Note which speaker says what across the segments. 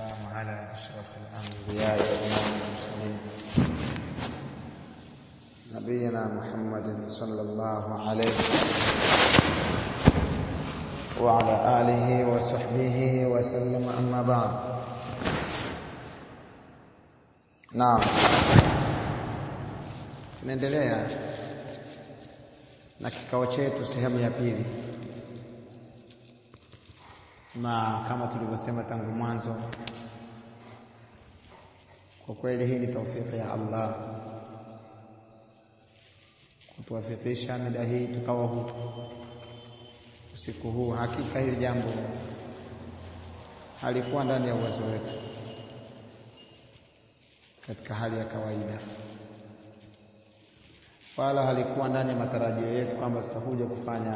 Speaker 1: والسلام على أشرف الأنبياء وإمام المرسلين نبينا محمد صلى الله عليه وعلى آله وصحبه وسلم أما بعد نعم tunaendelea na kikao chetu sehemu ya pili na kama tulivyosema tangu mwanzo kwa kweli hii ni taufiki ya Allah kutuwafikisha mida hii tukawa huku usiku huu hakika hili jambo halikuwa ndani ya uwezo wetu katika hali ya kawaida wala halikuwa ndani ya matarajio yetu kwamba tutakuja kufanya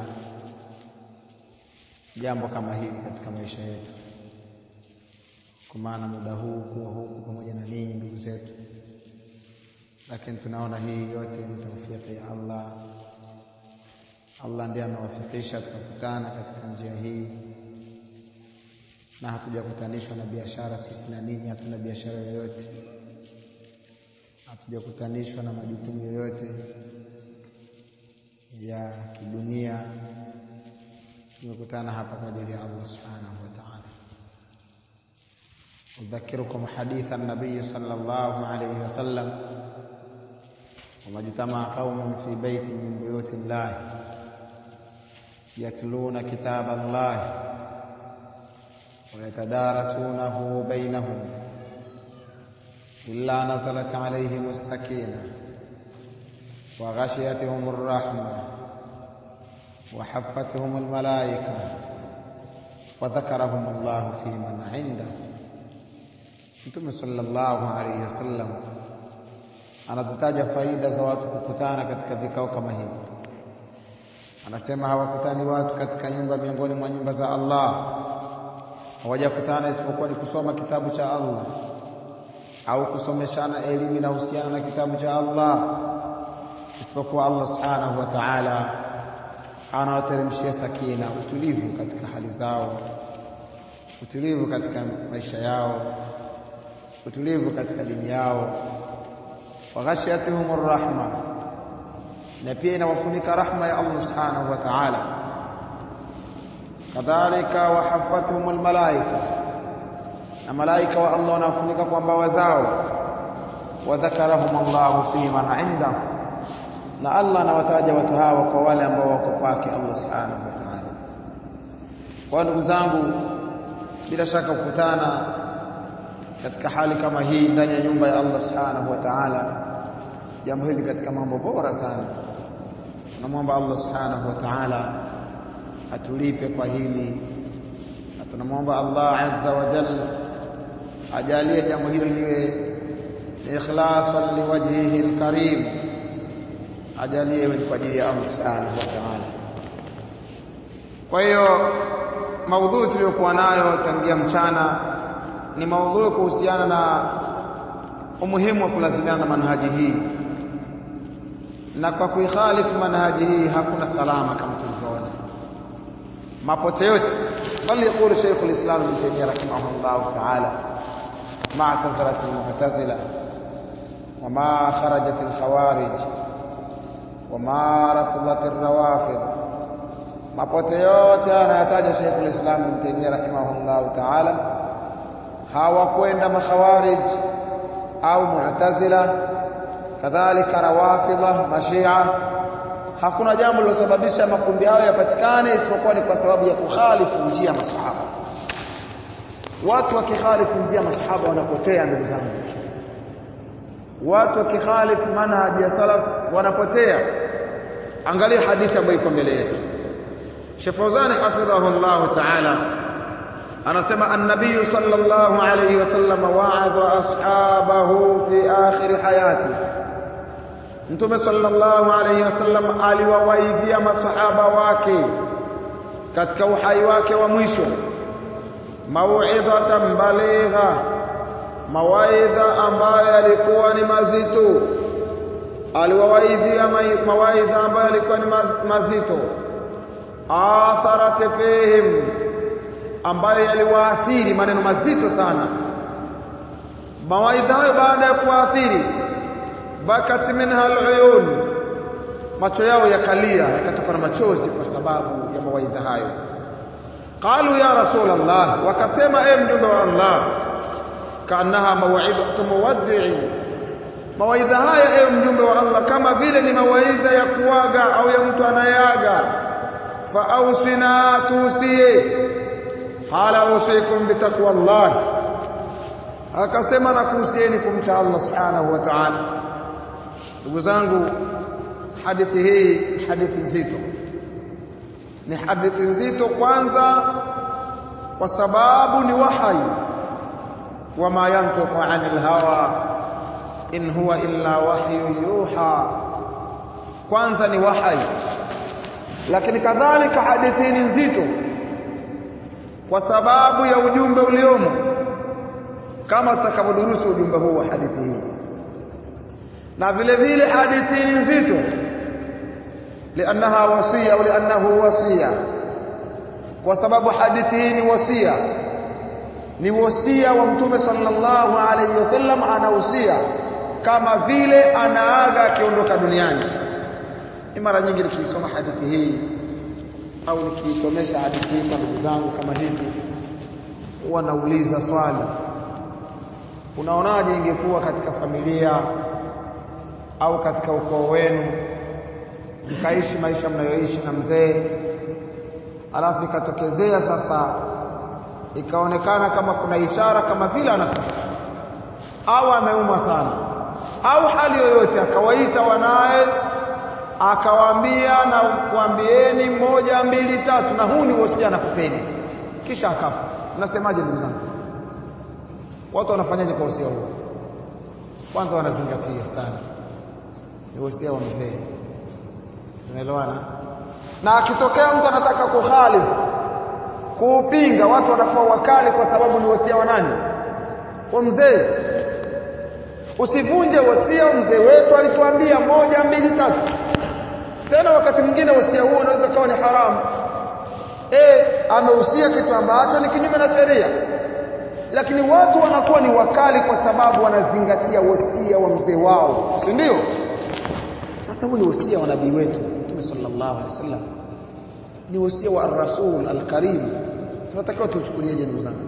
Speaker 1: jambo kama hili katika maisha yetu, kwa maana muda huu kuwa huku pamoja na ninyi ndugu zetu, lakini tunaona hii yote ni taufiki ya Allah. Allah ndiye amewafikisha tukakutana katika njia hii, na hatujakutanishwa na biashara. Sisi na ninyi hatuna biashara yoyote, hatujakutanishwa na majukumu yoyote ya kidunia tumekutana hapa kwa ajili ya Allah subhanahu wa ta'ala. Udhakirukum haditha nabii sallallahu alayhi wasallam wamajtamaa qaumun fi baiti min buyuti llah yatluna kitaba Allah ويتدارسونه بينهم إلا نزلت عليهم السكينة وغشيتهم الرحمة وحفتهم الملائكة وذكرهم الله في من عنده Mtume sallallahu alayhi wasallam anazitaja faida za watu kukutana katika vikao kama hivi. Anasema hawakutani watu katika nyumba miongoni mwa nyumba za Allah, hawajakutana isipokuwa ni kusoma kitabu cha Allah au kusomeshana elimu inahusiana na kitabu cha Allah, isipokuwa Allah subhanahu wa ta'ala anawateremshia sakina, utulivu katika hali zao, utulivu katika maisha yao, utulivu katika dini yao. wa ghashiyatuhum rahma, na pia inawafunika rahma ya Allah subhanahu wa ta'ala. Kadhalika wa haffatuhum almalaika, na malaika wa Allah wanawafunika kwa mbawa zao. wa dhakarahum Allahu fi man indahu na Allah anawataja watu hawa kwa wale ambao wako kwake Allah subhanahu wa ta'ala. Kwa ndugu zangu, bila shaka kukutana katika hali kama hii ndani ya nyumba ya Allah subhanahu wa ta'ala, jambo hili katika mambo bora sana. Tunamwomba Allah subhanahu wa ta'ala atulipe kwa hili, na tunamwomba Allah azza wa jalla ajalie jambo hili liwe ikhlasan liwajhihi alkarim ajalie iwe kwa ajili ya Allah subhanahu wa ta'ala. Kwa hiyo maudhui tuliyokuwa nayo tangia mchana ni maudhui kuhusiana na umuhimu wa kulazimiana na manhaji hii, na kwa kuikhalifu manhaji hii hakuna salama kama tulivyoona mapote yote. Bal yaqulu Sheikh al-Islam Ibn Taymiyyah rahimahullah ta'ala ma i'tazalat al-mu'tazila wa ma kharajat al-khawarij wama rafidhat rawafid, mapote yote anayataja Sheikh al-Islam Ibn Taymiyyah rahimahullah ta'ala, hawakwenda makhawarij au mu'tazila, kadhalika rawafidha, mashia. Hakuna jambo lilosababisha makundi hayo yapatikane isipokuwa ni kwa sababu ya kukhalifu njia ya masahaba. Watu wakikhalifu njia ya masahaba wanapotea, ndugu zangu watu wakikhalifu manhaji ya salaf wanapotea. Angalia hadithi ambayo iko mbele yetu. Sheikh Fawzan hafidhahu Allah ta'ala anasema an-nabiy sallallahu alayhi wasallam wa'adha ashabahu fi akhir hayati, Mtume sallallahu alayhi wasallam aliwawaidhia masahaba wake katika uhai wake wa mwisho, mau'idhatan baligha mawaidha ambayo yalikuwa ni mazito, aliwawaidhia mawaidha ambayo yalikuwa ni mazito, atharat fihim, ambayo yaliwaathiri maneno mazito sana mawaidha hayo baada ya kuathiri bakat minha aluyun macho yao yakalia yakatoka na machozi kwa sababu ya mawaidha hayo qalu ya rasul allah wakasema e mjumbe wa allah kaannaha maw'idatu muwaddi'i mawaidha haya e mjumbe wa allah kama vile ni mawaidha ya kuaga au ya mtu anayeaga fa ausina tusiye qala usikum bitaqwa allah akasema na kuhusieni kumcha Allah subhanahu wa ta'ala ndugu zangu hadithi hii ni hadithi nzito ni hadithi nzito kwanza kwa sababu ni wahai wama yantiqu anil hawa in huwa illa wahyu yuha kwanza ni wahai lakini kadhalika hadithi ni nzito kwa sababu ya ujumbe uliomo kama tutakavyodurusu ujumbe huu wa hadithi hii na vile vile hadithi ni nzito liannaha wasia au liannahu wasia kwa sababu hadithi hii ni wasia ni wasia wa mtume sallallahu alayhi wasallam anahusia kama vile anaaga akiondoka duniani ni mara nyingi nikiisoma hadithi hii au nikiisomesha hadithi hii kwa ndugu zangu kama hivi huwa nauliza swali unaonaje ingekuwa katika familia au katika ukoo wenu mkaishi maisha mnayoishi na mzee alafu ikatokezea sasa ikaonekana kama kuna ishara kama vile anakufa au ameuma sana au hali yoyote akawaita wanaye akawaambia na kuambieni moja mbili tatu na huu ni wosia nakupeni kisha akafa mnasemaje ndugu zangu watu wanafanyaje kwa wosia huo kwanza wanazingatia sana ni wosia wa mzee unaelewana na akitokea mtu anataka kukhalifu kuupinga watu wanakuwa wakali kwa sababu ni wosia wa nani wa mzee usivunje wosia mzee wetu alituambia moja mbili tatu tena wakati mwingine wosia huo unaweza kuwa ni haramu eh amehusia kitu ambacho ni kinyume na sheria lakini watu wanakuwa ni wakali kwa sababu wanazingatia wosia wa mzee wao si ndio sasa huu ni wosia wa nabii wetu Mtume sallallahu alaihi wasallam ni wosia wa ar-rasul al-karim tunatakiwa tuuchukulieje ndugu zangu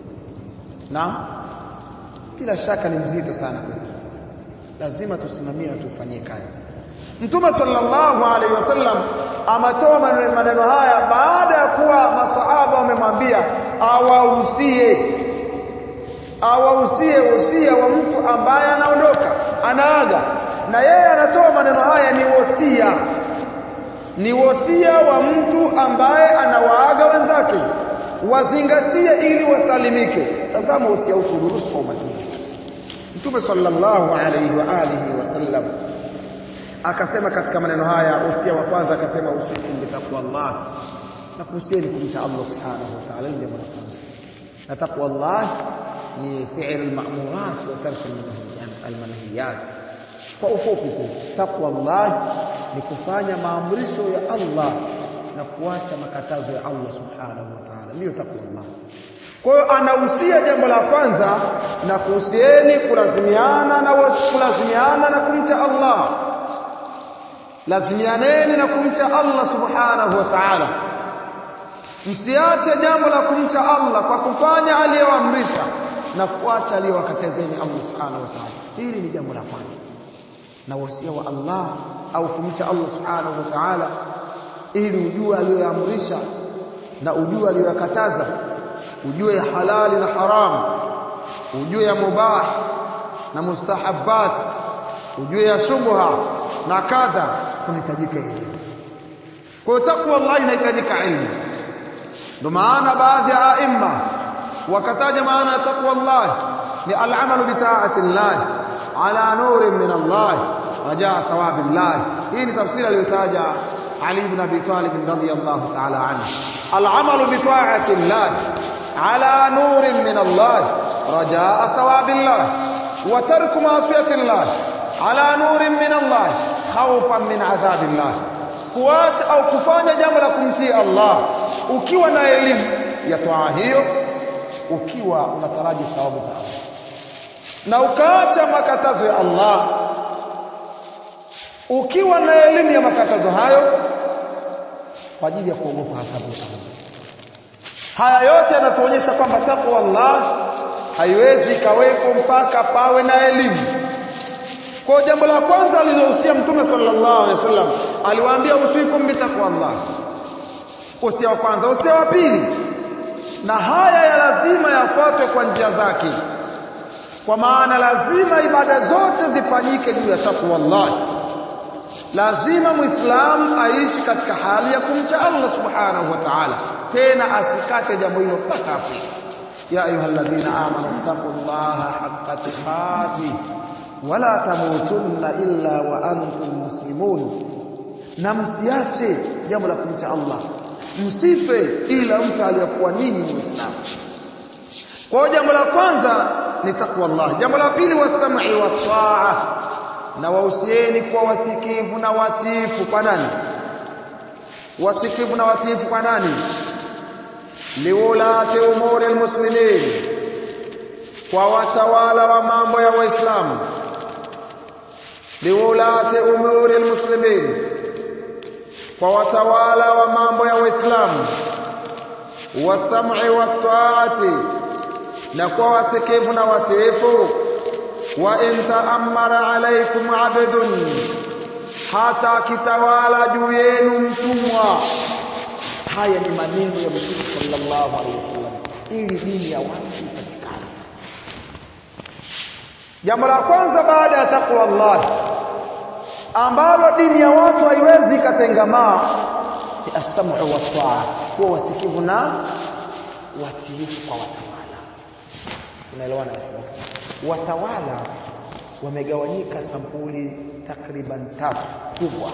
Speaker 1: naam bila shaka ni mzito sana kwetu lazima tusimamie na tufanyie kazi Mtume sallallahu alaihi wasallam amatoa maneno haya baada ya kuwa masahaba wamemwambia awahusie awahusie wosia wa mtu ambaye anaondoka anaaga na yeye anatoa maneno haya ni wosia ni wosia wa mtu ambaye anawaaga wenzake wazingatie ili wasalimike tazama wosia huu kudurusu kwa umakini Mtume sallallahu alayhi wa alihi wasallam akasema katika maneno haya wosia wa kwanza akasema usikum bitaqwa Allah na kuhusieni kumcha Allah subhanahu wa ta'ala jambo la kwanza na taqwa Allah ni fi'l al-ma'murat wa tark al-manhiyat kwa ufupi tu taqwa Allah ni kufanya maamrisho ya Allah na kuacha makatazo ya Allah subhanahu wa ta'ala ndiyo taqwa Allah kwa hiyo anahusia jambo la kwanza na kuhusieni kulazimiana na kulazimiana na kumcha Allah lazimianeni na kumcha Allah subhanahu wa ta'ala msiache jambo la kumcha Allah kwa kufanya aliyoamrisha na kuacha aliyowakatazeni Allah subhanahu wa ta'ala hili ni jambo la kwanza na wasia wa Allah au kumcha Allah subhanahu wa ta'ala ili ujue aliyoamrisha na ujue aliyokataza ujue ya halali na haram ujue ya mubah na mustahabbat ujue ya shubha na kadha kunahitajika elimu kwa takwa Allah inahitajika ilmu ndio maana baadhi ya aima wakataja maana ya takwa Allah ni al-amalu bi ta'ati Allah ala nurin min Allah rajaa thawabi Allah hii ni tafsiri aliyotaja Ali ibn Abi Talib radhiyallahu ta'ala anhu al-amalu bi ta'ati Allah ala nurin min Allah rajaa thawabi Allah wa tarku ma'siyati Allah ala nurin min Allah khawfan min adhabi Allah kuacha au kufanya jambo la kumtii Allah ukiwa na elimu ya toa hiyo ukiwa unataraji thawabu za Allah na ukaacha makatazo ya Allah ukiwa na elimu ya makatazo hayo kwa ajili ya kuogopa adhabu ya Allah haya yote yanatuonyesha kwamba takwa Allah haiwezi ikawekwa mpaka pawe na elimu kwa jambo la kwanza alilohusia mtume sallallahu alaihi wasallam aliwaambia usikum bitaqwa Allah usia wa kwanza usia wa pili na haya ya lazima yafuatwe kwa njia zake kwa maana lazima ibada zote zifanyike juu ya takwa Allah lazima muislamu aishi katika hali ya kumcha Allah subhanahu wa ta'ala tena asikate jambo hilo mpaka afi ya ayyuhalladhina amanu taqullaha haqqa tuqatih wala tamutunna illa wa antum muslimun na msiache jambo la kumcha Allah msife ila mtu aliyakuwa ninyi ni muislamu kwa jambo la kwanza ni takwa Allah jambo la pili wasam'i wa taa na wahusieni kwa wasikivu na watiifu kwa nani wasikivu na watiifu kwa nani liulati umuri almuslimin kwa watawala wa mambo ya waislamu liulati umuri almuslimin kwa watawala wa mambo ya waislamu wasam'i wa taati na kwa wasikivu na watiifu wa in ta'ammara alaykum 'abdun hata kitawala juu yenu mtumwa haya ni maneno ya mtume sallallahu alayhi wasallam ili dini ya watu ipatikane jambo la kwanza baada ya takwa Allah ambalo dini ya watu haiwezi ikatengamaa ni as-sam'u wa taa kuwa wasikivu na watiifu kwa watawala unaelewana watawala wamegawanyika sampuli takriban tatu kubwa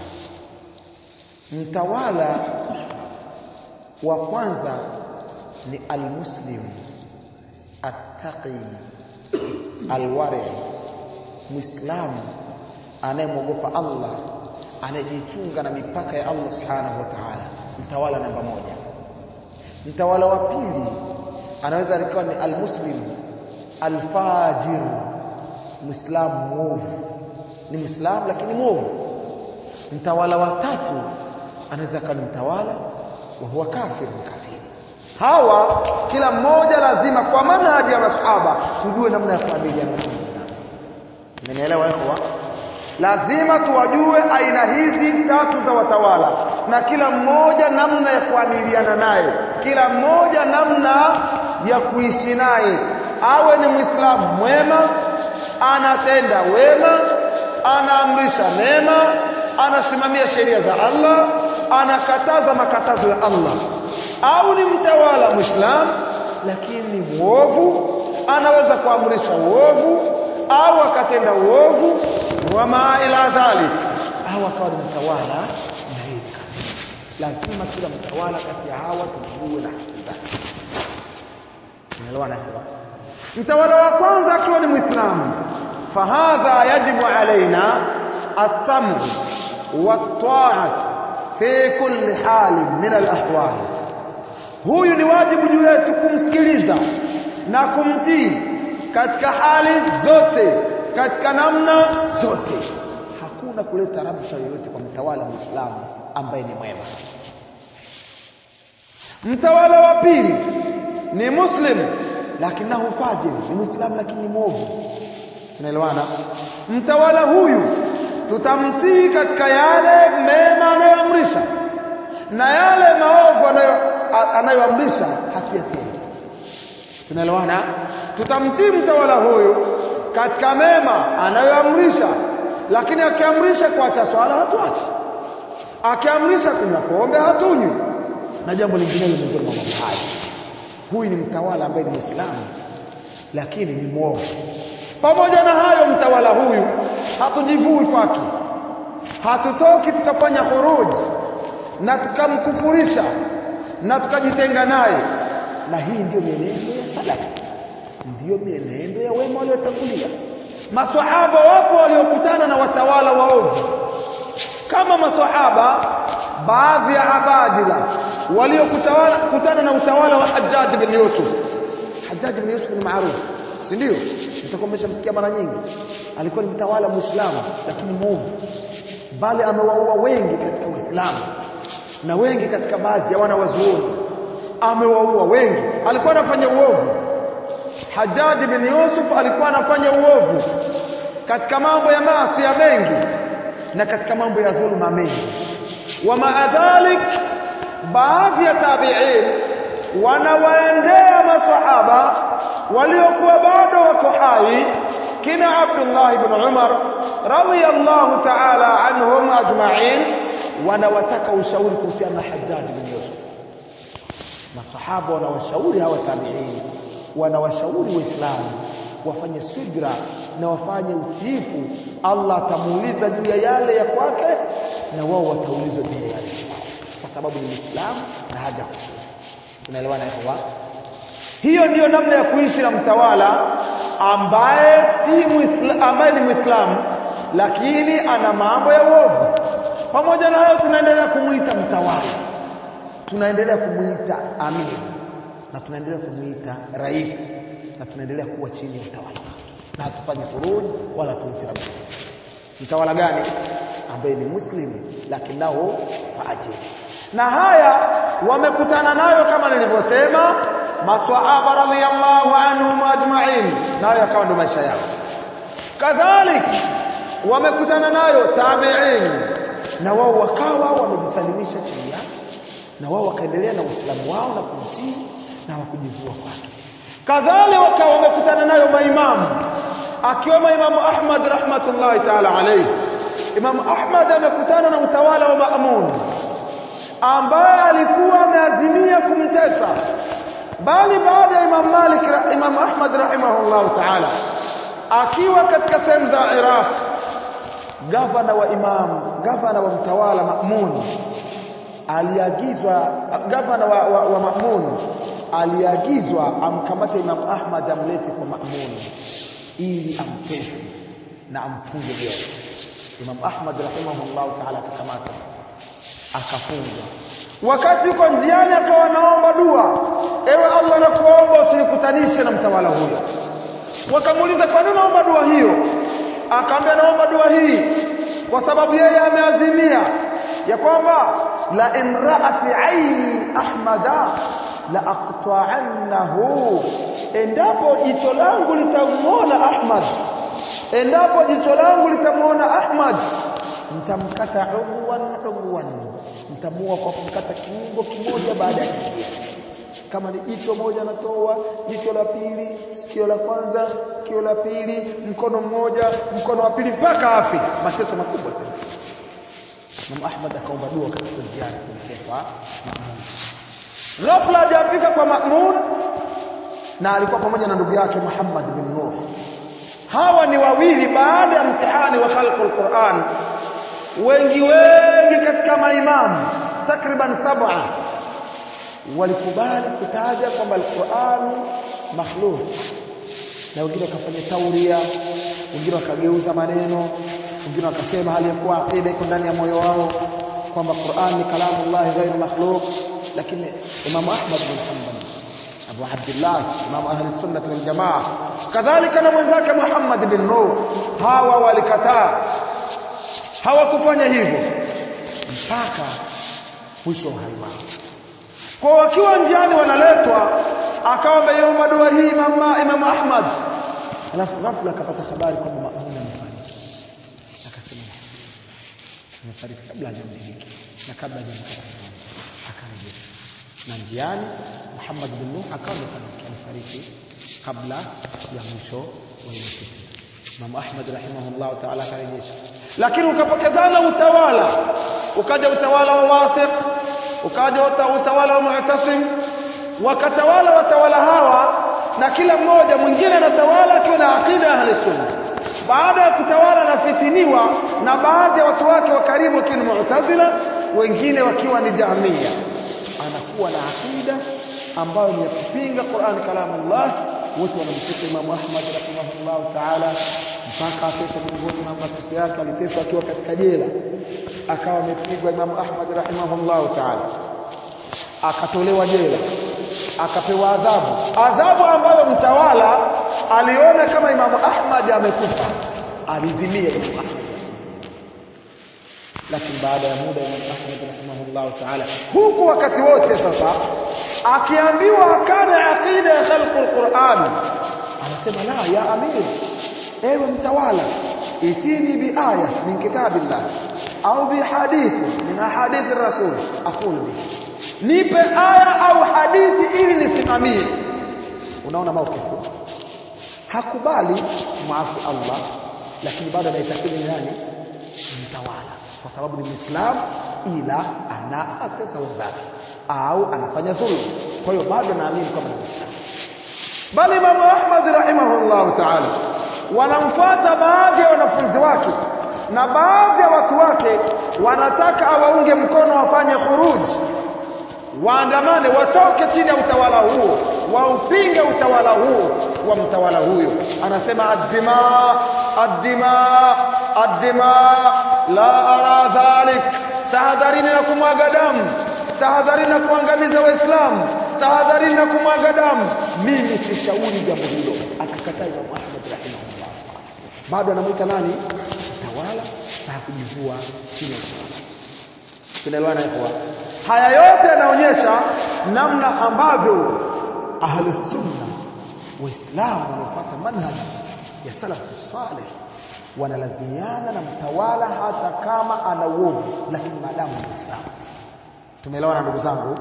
Speaker 1: mtawala wa kwanza ni almuslim attaqi alwari muislamu anayemwogopa Allah anayejichunga na mipaka ya Allah subhanahu wa ta'ala mtawala namba moja mtawala wa pili anaweza alikuwa ni almuslim alfajir muislamu mwovu ni muislamu lakini mwovu mtawala wa tatu anaweza kuwa ni mtawala wa huwa kafir kafiri hawa kila mmoja lazima kwa manhaji ya masahaba tujue namna ya kuamiliana na wenzao mmenielewa ikhwa lazima tuwajue aina hizi tatu za watawala na kila mmoja namna ya kuamiliana naye kila mmoja namna ya kuishi naye awe ni muislamu mwema anatenda wema anaamrisha mema anasimamia sheria za Allah anakataza makatazo ya Allah au ni mtawala muislamu lakini ni muovu anaweza kuamrisha uovu au akatenda uovu wama ila dhalik au akawa ni mtawala na lazima kila mtawala kati ya hawa tujue na haki zake unaelewana hivyo mtawala wa kwanza akiwa ni muislamu fahadha yajibu alaina as-sam'u wat-ta'at fi kulli hal min al-ahwal huyu ni wajibu juu yetu kumsikiliza na kumtii katika hali zote katika namna zote hakuna kuleta rabsha yoyote kwa mtawala muislamu ambaye ni mwema mtawala wa pili ni muslim lakinahu fajir ni muislamu lakini ni mwovu tunaelewana mtawala huyu tutamtii katika yale mema anayoamrisha na yale maovu anayoamrisha hatuyatendi tunaelewana tutamtii mtawala huyu katika mema anayoamrisha lakini akiamrisha kuacha swala hatuachi akiamrisha kunywa pombe hatunywi na jambo lingine miongoni mwa mambo haya huyu ni mtawala ambaye ni Muislamu lakini ni mwovu pamoja na hayo mtawala huyu hatujivui kwake hatutoki tukafanya khuruj na tukamkufurisha na tukajitenga naye na hii ndiyo mienendo ya salafi ndiyo mienendo ya wema waliotangulia maswahaba wapo waliokutana na watawala waovu kama maswahaba baadhi ya abadila waliokutana na utawala wa Hajjaj bin Yusuf Hajjaj bin Yusuf ni maarufu si ndio mtakuwa mmeshamsikia mara nyingi alikuwa ni mtawala muislamu lakini mwovu bali amewaua wengi katika uislamu na wengi katika baadhi ya wana wazuoni amewaua wengi alikuwa anafanya uovu Hajjaj bin Yusuf alikuwa anafanya uovu katika mambo ya maasi ya mengi na katika mambo ya dhuluma mengi wa maadhalik baadhi ya tabi'in wanawaendea masahaba waliokuwa bado wako hai kina Abdullah ibn Umar radiyallahu ta'ala anhum ajma'in wanawataka ushauri kuhusiana na Hajjaj bin Yusuf masahaba wanawashauri hawa tabi'in wanawashauri waislamu wafanye subra na wafanye utiifu Allah atamuuliza juu ya yale ya kwake na wao wataulizwa juu ya yale kwa sababu ni Muislamu na haja kusudi tunaelewana hapo hiyo ndiyo namna ya kuishi na mtawala ambaye si muisla, ambaye ni Muislamu lakini ana mambo ya uovu pamoja na hayo tunaendelea kumuita mtawala tunaendelea kumuita amiri na tunaendelea kumuita rais na tunaendelea kuwa chini ya utawala wake na hatufanyi furuj wala tuitirabu mtawala gani ambaye ni muslim lakini nao faajiri na haya wamekutana nayo kama nilivyosema maswahaba radhiyallahu anhum ajma'in nayo yakawa ndo maisha yao kadhalik wamekutana nayo tabi'in na wao wakawa wamejisalimisha chini yake na wao wakaendelea na uislamu wao na kumtii na wakujivua kwake kadhalika wakawa wamekutana nayo maimamu akiwemo imamu Ahmad rahmatullahi ta'ala alayhi imamu Ahmad amekutana na utawala wa Ma'mun ambaye alikuwa ameazimia kumtesa bali baada ya Imam Malik Imam Ahmad rahimahullahu ta'ala akiwa katika sehemu za Iraq gavana wa imam gavana wa mtawala Ma'mun aliagizwa gavana wa, wa, wa Ma'mun aliagizwa amkamate Imam Ahmad amlete kwa Ma'mun ili amtese na amfunge jela Imam Ahmad rahimahullah ta'ala akakamata akafungwa wakati yuko njiani akawa naomba dua ewe Allah nakuomba usinikutanishe na mtawala huyo wakamuuliza kwa nini naomba dua hiyo akaambia naomba dua hii kwa sababu yeye ameazimia ya kwamba la imraati aini ahmada la aqta'annahu endapo jicho langu litamuona Ahmad endapo jicho langu litamuona Ahmad mtamkata udwan udwan mtamua kwa kumkata kiungo kimoja baada ya kingine kama ni jicho moja natoa jicho la pili sikio la kwanza sikio la pili mkono mmoja mkono wa pili mpaka afi mateso makubwa sana Imam Ahmad akaomba dua katika njiani kuelekea kwa Ma'mun ghafla hajafika kwa Ma'mun na alikuwa pamoja na ndugu yake Muhammad bin Nuh hawa ni wawili baada ya mtihani wa khalqul Qur'an wengi wengi katika maimamu takriban saba walikubali kutaja kwamba al-Qur'an makhluq na wengine wakafanya tauria wengine wakageuza maneno wengine wakasema hali ya kuwa aqida iko ndani ya moyo wao kwamba Qur'an ni kalamullah ghairu makhluq lakini Imam Ahmad bin Hanbal Abu Abdullah Imam Ahli Sunnah wal Jamaa kadhalika na mwenzake Muhammad bin Nuh hawa walikataa hawakufanya hivyo mpaka mwisho wa uhai wao kwa wakiwa njiani wanaletwa akawa ameomba dua hii mama Imam Ahmad alafu ghafla akapata habari kwamba Mamun amefariki akasema amefariki kabla hajamdiriki na kabla hajamkata akarejeshwa na njiani Muhammad bin Nuh akawa amefariki kabla ya mwisho wa ile fitina Imam Ahmad rahimahullah ta'ala akarejeshwa lakini ukapokezana utawala ukaja utawala wa Wathiq ukaja utawala wa Mu'tasim wakatawala watawala hawa na kila mmoja mwingine anatawala akiwa na akida ya ahli sunna baada ya kutawala na fitiniwa na baadhi ya watu wake wa karibu wakiwa ni Mu'tazila wengine wakiwa ni Jahmiya anakuwa na akida ambayo ni ya kupinga Qur'an kalamullah wote wanamtesa Imam Ahmad rahimahullah ta'ala mpaka atesa miongoni mwa mateso yake aliteswa akiwa katika jela akawa amepigwa Imam Ahmad rahimahullah ta'ala akatolewa jela akapewa adhabu adhabu ambayo mtawala aliona kama Imamu Ahmad amekufa alizimia Imamu Ahmad lakini baada ya muda Imam Ahmad rahimahullah ta'ala huku wakati wote sasa akiambiwa akana aqida ya khalqul Qur'an anasema la ya amir ewe mtawala itini bi aya min kitabillah au bi hadithi min ahadith rasul aqul bi nipe aya au hadithi ili nisimamie unaona maukifu hakubali muasi Allah lakini bado anaitakidi ni nani mtawala kwa sababu ni Muislamu ila anaatesa wenzake au anafanya dhulma kwa hiyo bado naamini kwamba ni Muislamu bali Imam Ahmad rahimahullah ta'ala wanamfuata baadhi ya wanafunzi wake na baadhi ya watu wake wanataka awaunge mkono wafanye khuruj waandamane watoke chini ya utawala huo waupinge utawala huo wa mtawala huyo anasema addima addima addima la ara dhalik tahadharini na kumwaga damu tahadharini na kuangamiza waislamu tahadharini na kumwaga damu mimi sishauri jambo hilo akakataa Imam Ahmad rahimahullah bado anamuita nani mtawala na hakujivua chini ya utawala tunaelewana hapo haya yote yanaonyesha namna ambavyo ahlus sunna waislamu wanaofuata manhaj ya salafu salih wanalazimiana na mtawala hata kama ana uovu lakini maadamu ni muislamu tumeelewana ndugu zangu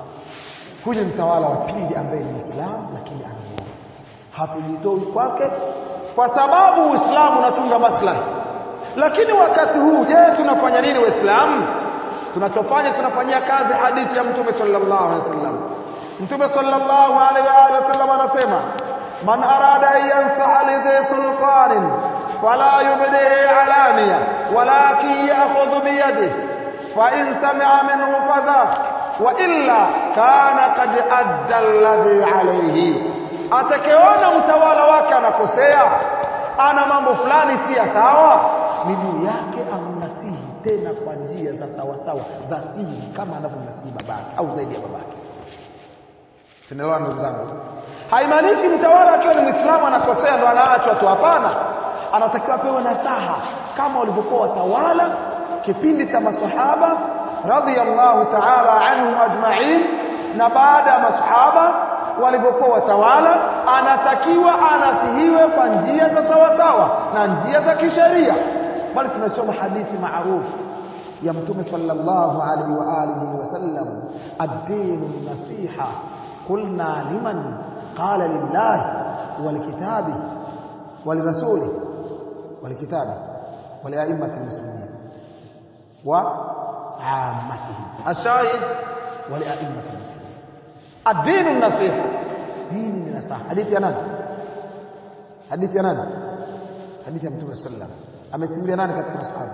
Speaker 1: huyu mtawala wa pili ambaye ni muislamu lakini ana uovu hatujitoi kwake kwa sababu uislamu unachunga maslahi lakini wakati huu je tunafanya nini waislamu tunachofanya tunafanyia kazi hadithi ya mtume sallallahu alaihi wasallam mtume sallallahu alaihi wa alihi wasallam anasema man arada an yansaha lidhi sultanin fala yubdihi alaniya walakin ya'khudhu bi yadihi fa in sami'a minhu fadhak wa illa kana qad adda alladhi alayhi atakayeona mtawala wake anakosea ana mambo fulani si ya sawa ni juu yake amnasihi tena kwa njia za sawa sawa za siri kama anavyomnasihi babake au zaidi ya babake tunaelewa ndugu zangu haimaanishi mtawala akiwa ni muislamu anakosea ndo anaachwa tu hapana anatakiwa pewe nasaha kama walivyokuwa watawala kipindi cha maswahaba radhiyallahu ta'ala anhum ajma'in na baada ya maswahaba walivyokuwa watawala anatakiwa anasihiwe kwa njia za sawa sawa na njia za kisheria bali tunasoma hadithi maarufu ya mtume sallallahu alaihi wa alihi wasallam ad-dinu nasiha qulna liman qala lillahi walikitabi walirasuli walikitabi walia'immati almuslimin wa ammatihim ashahid walia'immati almuslimin ad-dinu nasiha dini ni nasaha hadithi ya nani hadithi ya nani hadithi ya mtume sallallahu alaihi wasallam amesimulia nani katika masahaba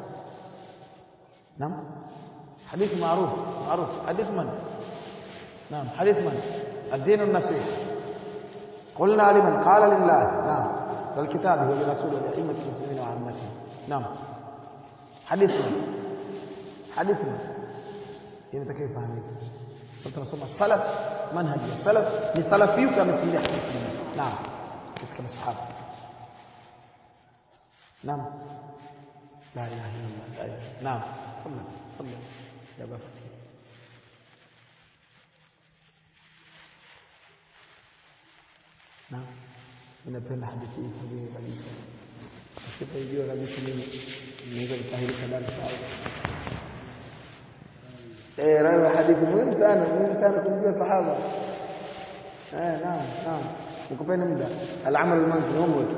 Speaker 1: naam hadithi maarufu maarufu hadithi man naam hadithi man الدين النصيحة قلنا لمن قال لله نعم والكتاب ولرسوله ولأئمة المسلمين وعامتهم نعم حديث من حديث من inatakiwa ifahamike sasa tunasoma salaf manhaji ya salaf ni salafi yupi amesimulia hadithi hii naam katika masahaba naam la ilaha illa allah la ilaha naam tafadhali tafadhali ya bafati naam ninapenda hadithi hii kabisa kabisa usipojua kabisa mimi naweza kukahirisha darasa au eh rawi hadithi muhimu sana muhimu sana kumjua sahaba eh naam naam nikupeni muda al-amal al-manzili homework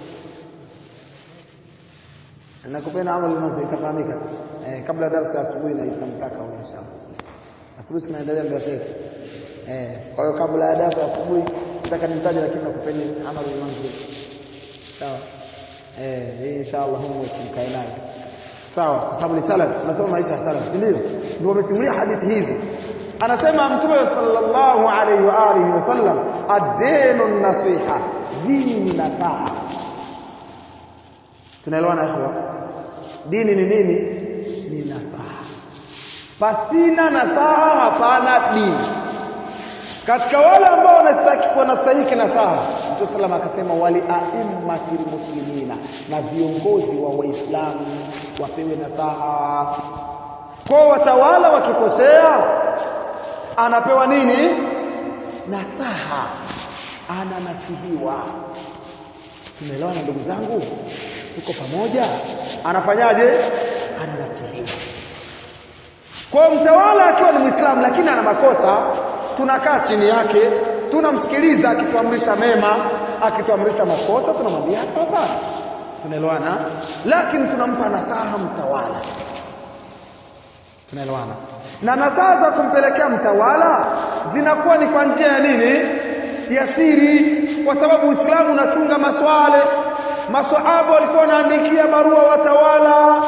Speaker 1: nakupeni amal al-manzili itafahamika eh kabla darasa asubuhi na itamtaka huyo inshallah asubuhi tunaendelea darasa yetu eh kwa hiyo kabla ya darasa asubuhi nataka nimtaje lakini nakupeni amal al-manzili sawa eh hii inshallah homework mkae nayo sawa kwa sababu ni salaf tunasoma maisha ya salaf si ndio ndio wamesimulia hadithi hizi anasema mtume sallallahu alaihi wa alihi wasallam ad-dinu nasiha dini ni nasaha tunaelewana ikhwa dini ni nini ni nasaha pasina nasaha hapana dini katika wale ambao wanastahili wanastahili nasaha Mtume sallam akasema wali aimmatil muslimina na viongozi wa waislamu wapewe nasaha kwa watawala wakikosea anapewa nini nasaha ananasihiwa tumeelewana ndugu zangu tuko pamoja anafanyaje ananasihiwa kwa mtawala akiwa ni Muislamu lakini ana makosa tunakaa chini yake tunamsikiliza akituamrisha mema akituamrisha makosa tunamwambia hapa hapa tunaelewana lakini tunampa nasaha mtawala tunaelewana na nasaha za kumpelekea mtawala zinakuwa ni kwa njia ya nini ya siri kwa sababu Uislamu unachunga maswale maswahaba walikuwa wanaandikia barua watawala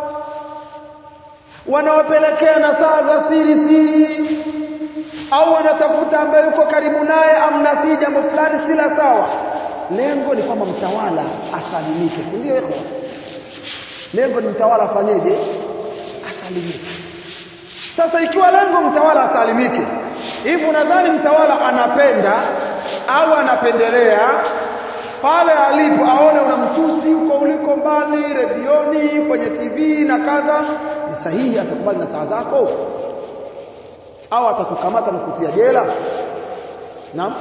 Speaker 1: wanawapelekea nasaha za siri siri au wanatafuta ambaye yuko karibu naye amnasii jambo fulani si la sawa lengo ni kwamba mtawala asalimike si ndio ikhwa lengo ni mtawala afanyeje asalimike sasa ikiwa lengo mtawala asalimike hivi unadhani mtawala anapenda au anapendelea pale alipo aone unamtusi huko uliko mbali redioni kwenye TV na kadha ni sahihi atakubali na saa zako au atakukamata na kutia jela naam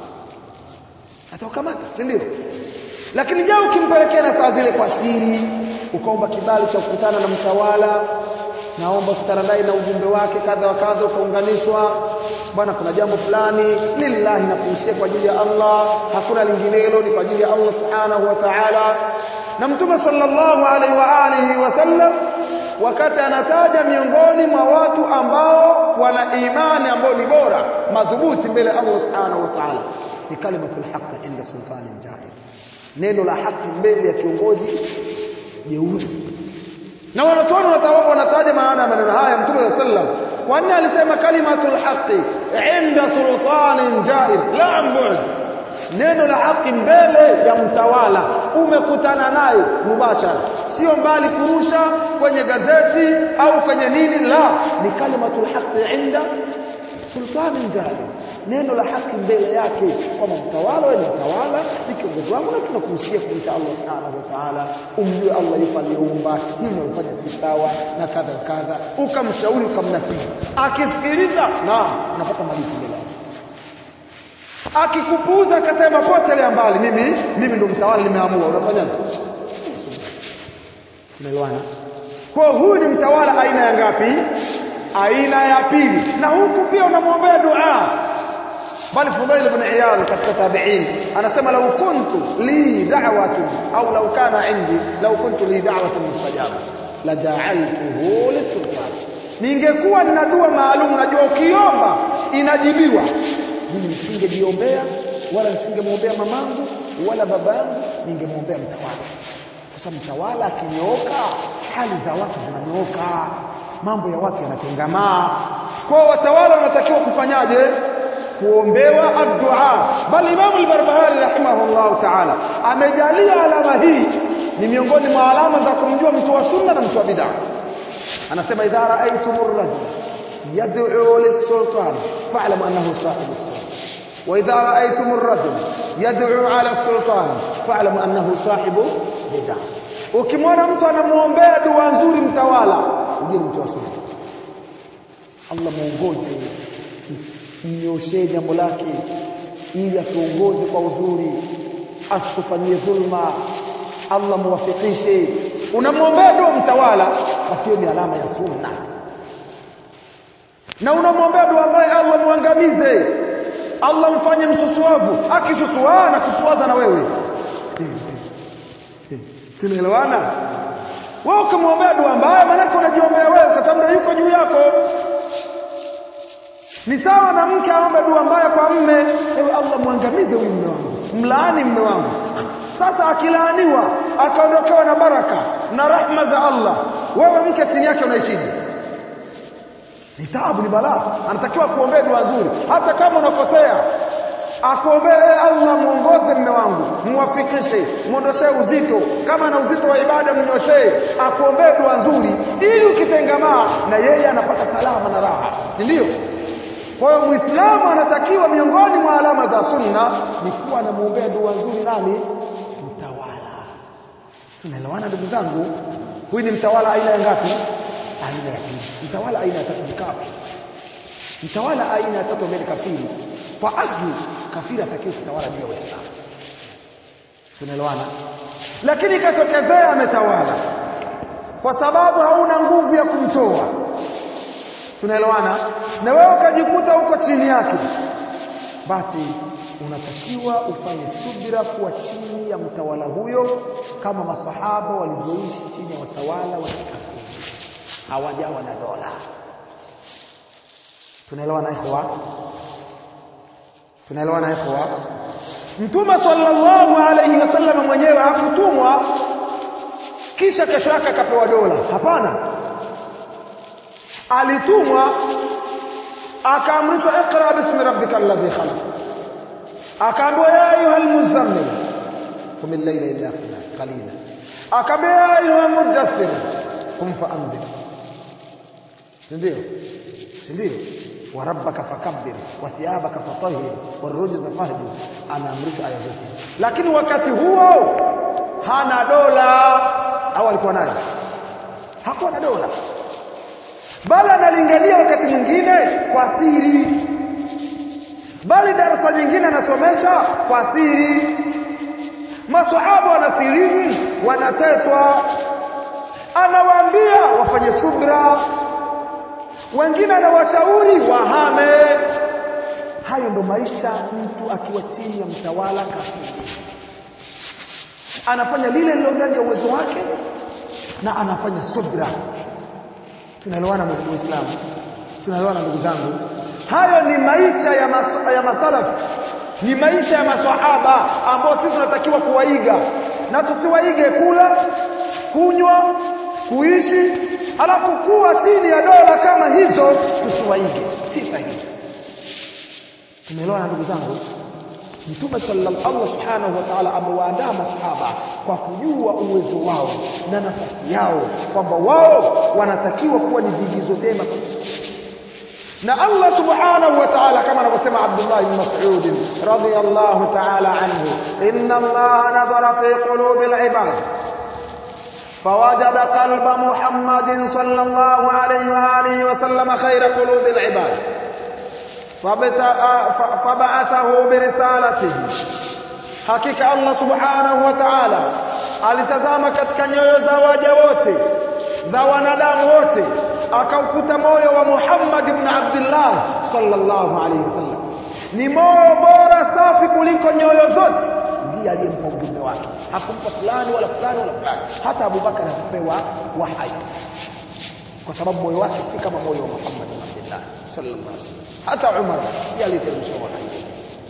Speaker 1: atakukamata si ndio lakini je ukimpelekea na saa zile kwa siri ukaomba kibali cha kukutana na mtawala naomba kukutana naye na ujumbe wake kadha wa kadha ukaunganishwa bwana kuna jambo fulani lillahi na kuhusia kwa ajili ya Allah hakuna linginelo ni kwa ajili ya Allah subhanahu wa ta'ala na mtume sallallahu alaihi wa alihi wasallam wakati anataja miongoni mwa watu ambao wana imani ambao ni bora madhubuti mbele ya Allah subhanahu wa ta'ala ni kalimatul haqq inda sultanin jahil neno la haki mbele ya kiongozi jeuri na wanachuoni wanataja maana ya maneno haya mtume sallam kwa nini alisema kalimatul haqi inda sultanin jair la ambud neno la haki mbele ya mtawala umekutana naye mubashara sio mbali kurusha kwenye gazeti au kwenye nini la ni kalimatul haqi inda sultanin jair neno la haki mbele yake kwamba mtawala wewe ni mtawala ni kiongozi wangu na tunakuhusia kumcha Allah subhanahu wa ta'ala umjue Allah yupo aliyeumba hili unalofanya si sawa na kadha kadha ukamshauri ukamnasihi akisikiliza naam unapata malipo mbele yake akikupuuza akasema potelea mbali mimi mimi ndo mtawala nimeamua unafanyaje tunaelewana kwa huyu ni mtawala aina ya ngapi aina ya pili na huku pia unamwombea dua bali Fudail ibn Iyad katika tabi'in anasema law kuntu li da'watun au law kana indi law kuntu li da'watun mustajaba la ja'altuhu lisultan ningekuwa nina dua maalum najua ukiomba inajibiwa mimi nisingejiombea wala nisingemwombea mamangu wala babangu ningemwombea mtawala kwa sababu mtawala akinyooka hali za watu zinanyooka mambo ya watu yanatengamaa kwa watawala wanatakiwa kufanyaje kuombewa addu'a bali Imam al-Barbahari rahimahullah ta'ala amejalia alama hii ni miongoni mwa alama za kumjua mtu wa sunna na mtu wa bid'a anasema idha ra'aytumur rajul yad'u lis-sultan fa'lamu annahu sahibu as-sultan wa idha ra'aytumur rajul yad'u 'ala as-sultan fa'lamu annahu sahibu bid'a ukimwona mtu anamuombea dua nzuri mtawala ujue mtu wa sunna Allah muongoze mnyoshee jambo lake ili atuongoze kwa uzuri asitufanyie dhulma Allah muwafikishe unamwombea dua mtawala basi hiyo ni alama ya sunna na unamwombea dua ambaye Allah muangamize Allah mfanye msusuavu akisusuana na kusuaza na wewe tunaelewana wewe ukimwombea dua mbaya maana unajiombea wewe kwa sababu ndio yuko juu yako ni sawa na mke aombe dua mbaya kwa mme ewe Allah muangamize huyu mme wangu mlaani mme wangu sasa akilaaniwa akaondokewa na baraka na rahma za Allah wewe mke chini yake unaishije ni taabu ni balaa anatakiwa kuombea dua nzuri hata kama unakosea akuombee Allah muongoze mme wangu muwafikishe muondoshee uzito kama na uzito wa ibada mnyoshee akuombee dua nzuri ili ukitengamaa na yeye anapata salama na raha si ndio kwa hiyo muislamu anatakiwa miongoni mwa alama za sunna ni kuwa anamuombea dua nzuri nani mtawala tunaelewana ndugu zangu huyu ni mtawala aina ya ngapi aina ya pili mtawala aina ya tatu ni kafiri mtawala aina ya tatu ambaye ni kafiri kwa asli kafiri atakiwa kutawala juu ya waislamu tunaelewana lakini ikatokezea ametawala kwa sababu hauna nguvu ya kumtoa tunaelewana na wewe ukajikuta huko chini yake basi unatakiwa ufanye subira kuwa chini ya mtawala huyo kama masahaba walivyoishi chini ya watawala wa kikafiri hawajawa na dola tunaelewana ikhwa tunaelewana ikhwa mtume sallallahu alayhi wasallam mwenyewe hakutumwa kisha kesho yake akapewa dola hapana alitumwa akaamrishwa iqra bismi rabbika alladhi khalaq akaambiwa ya ayuha almuzammil qum al-layla illa qalila akaambiwa ya ayuha mudaththir qum fa'anzir ndio ndio wa rabbaka fakabbir wa thiyabaka fatahhir warujza fahjur anaamrishwa aya zote lakini wakati huo hana dola au alikuwa nayo hakuwa na dola bali analingania wakati mwingine kwa siri bali darasa nyingine anasomesha kwa siri maswahaba wanasilimu wanateswa anawaambia wafanye subra wengine anawashauri wahame hayo ndo maisha mtu akiwa chini ya mtawala kafiri anafanya lile lilo ndani ya uwezo wake na anafanya subra tunaelewana muislamu tunaelewana ndugu zangu hayo ni maisha ya, mas ya masalaf ni maisha ya maswahaba ambao sisi tunatakiwa kuwaiga na tusiwaige kula kunywa kuishi alafu kuwa chini ya dola kama hizo tusiwaige si sahihi tumeelewana ndugu zangu Mtume sallallahu Allah subhanahu wa ta'ala amewaandaa masahaba kwa kujua uwezo wao na nafasi yao kwamba wao wanatakiwa kuwa ni vigizo vyema na Allah subhanahu wa ta'ala kama anavyosema Abdullah ibn Mas'ud radiyallahu ta'ala anhu inna Allah nadhara fi qulubi al-ibad فوجد قلب محمد صلى الله عليه وآله وسلم خير قلوب العباد فبعثه برسالته hakika Allah subhanahu wa ta'ala alitazama katika nyoyo za waja wote za wanadamu wote akaukuta moyo wa Muhammad ibn Abdullah sallallahu alayhi wasallam ni moyo bora safi kuliko nyoyo zote ndiye aliyempa ujumbe wake hakumpa fulani wala fulani wala fulani hata Abu Bakar hakupewa wahai kwa sababu moyo wake si kama moyo wa Muhammad ibn Abdullah sallallahu alayhi wasallam hata Umar si aliyeteremshwa wahai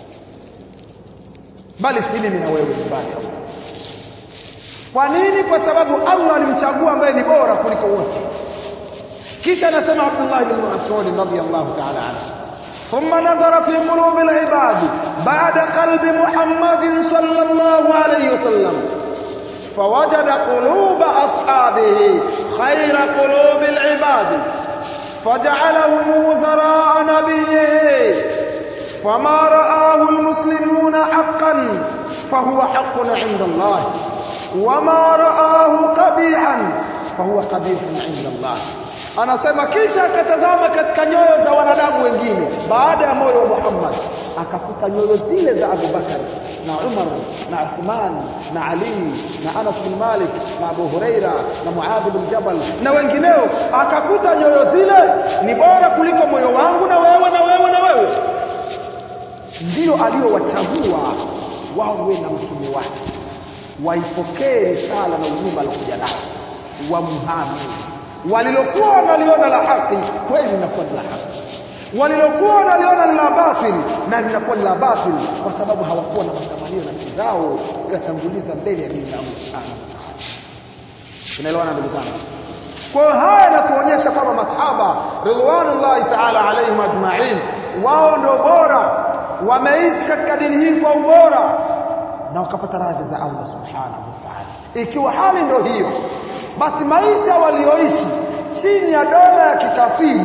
Speaker 1: bali si mimi na wewe nyumbani kwa nini kwa sababu Allah alimchagua ambaye ni bora kuliko wote kisha anasema Abdullah ibn Mas'ud radhiyallahu ta'ala anhu ثم نظر في قلوب العباد بعد قلب محمد صلى الله عليه وسلم فوجد قلوب أصحابه خير قلوب العباد فجعلهم وزراء نبيه فما رآه المسلمون حقا فهو حق عند الله وما رآه قبيحا فهو قبيح عند الله anasema kisha akatazama katika nyoyo za wanadamu wengine baada ya moyo wa Muhammad akakuta nyoyo zile za Abu Bakar na Umar na Uthman na Ali na Anas bin Malik na Abu Huraira na Muadh bin Jabal na wengineo akakuta nyoyo zile ni bora kuliko moyo wangu na wewe na wewe na wewe ndio aliyowachagua wawe na mtume wake waipokee risala na ujumbe alokuja nao wamhami walilokuwa wanaliona la haki kweli linakuwa la haki walilokuwa wanaliona la batil na linakuwa la batil kwa sababu hawakuwa na matamanio nafsi zao yatanguliza mbele ya dini ya Allah subhanahu wa ta'ala tunaelewana ndugu zangu kwa hiyo haya yanatuonyesha kwamba masahaba ridwanullahi ta'ala alaihim ajma'in wao ndio bora wameishi katika dini hii kwa ubora na wakapata radhi za Allah subhanahu wa ta'ala ikiwa hali ndio hiyo basi maisha walioishi chini ya dola ya kikafiri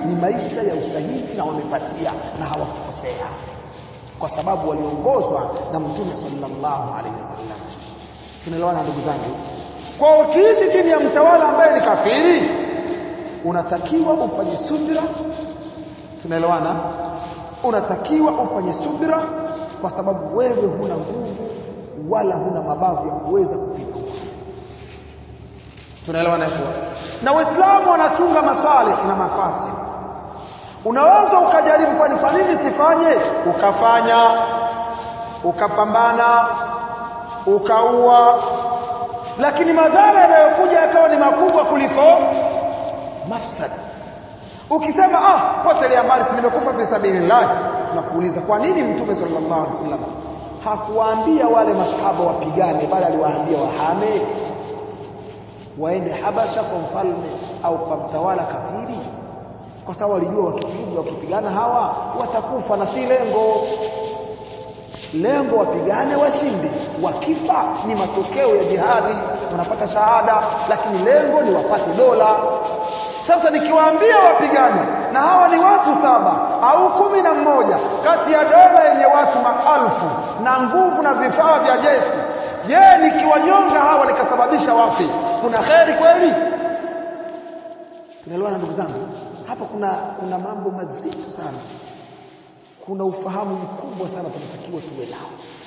Speaker 2: ni maisha ya usahihi na wamepatia na hawakukosea kwa sababu waliongozwa na mtume sallallahu alaihi wasallam tunaelewana ndugu zangu kwa ukiishi chini ya mtawala ambaye ni kafiri unatakiwa ufanye subira tunaelewana unatakiwa ufanye subira kwa sababu wewe huna nguvu wala huna mabavu ya kuweza kupita tunaelewana hivyo na waislamu wanachunga masalih na mafasi unaweza ukajaribu kwani kwa nini sifanye ukafanya ukapambana ukaua lakini madhara yanayokuja yakawa ni makubwa kuliko mafsad ukisema ah potelea mbali si nimekufa fi sabilillah tunakuuliza kwa nini mtume sallallahu alaihi wasallam hakuwaambia wale masahaba wapigane bali aliwaambia wahame waende Habasha kwa mfalme au kwa mtawala kafiri kwa sababu walijua wakipiga wakipigana hawa watakufa na si lengo lengo wapigane washinde wakifa ni matokeo ya jihadi wanapata shahada lakini lengo ni wapate dola sasa nikiwaambia wapigane na hawa ni watu saba au kumi na mmoja kati ya dola yenye watu maelfu na nguvu na vifaa vya jeshi je nikiwanyonga hawa nikasababisha wafi kuna kheri kweli tunaelewana ndugu zangu hapa kuna kuna mambo mazito sana kuna ufahamu mkubwa sana tunatakiwa tuwe nao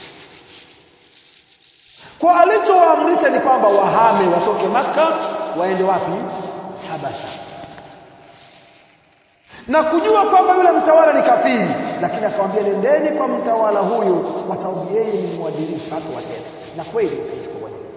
Speaker 2: kwa alichowaamrisha ni kwamba wahame watoke maka waende wapi habasha na kujua kwamba yule mtawala ni kafiri lakini akamwambia nendeni kwa mtawala huyu kwa sababu yeye ni mwadilifu hata watesa na kweli akaishi kwa uadilifu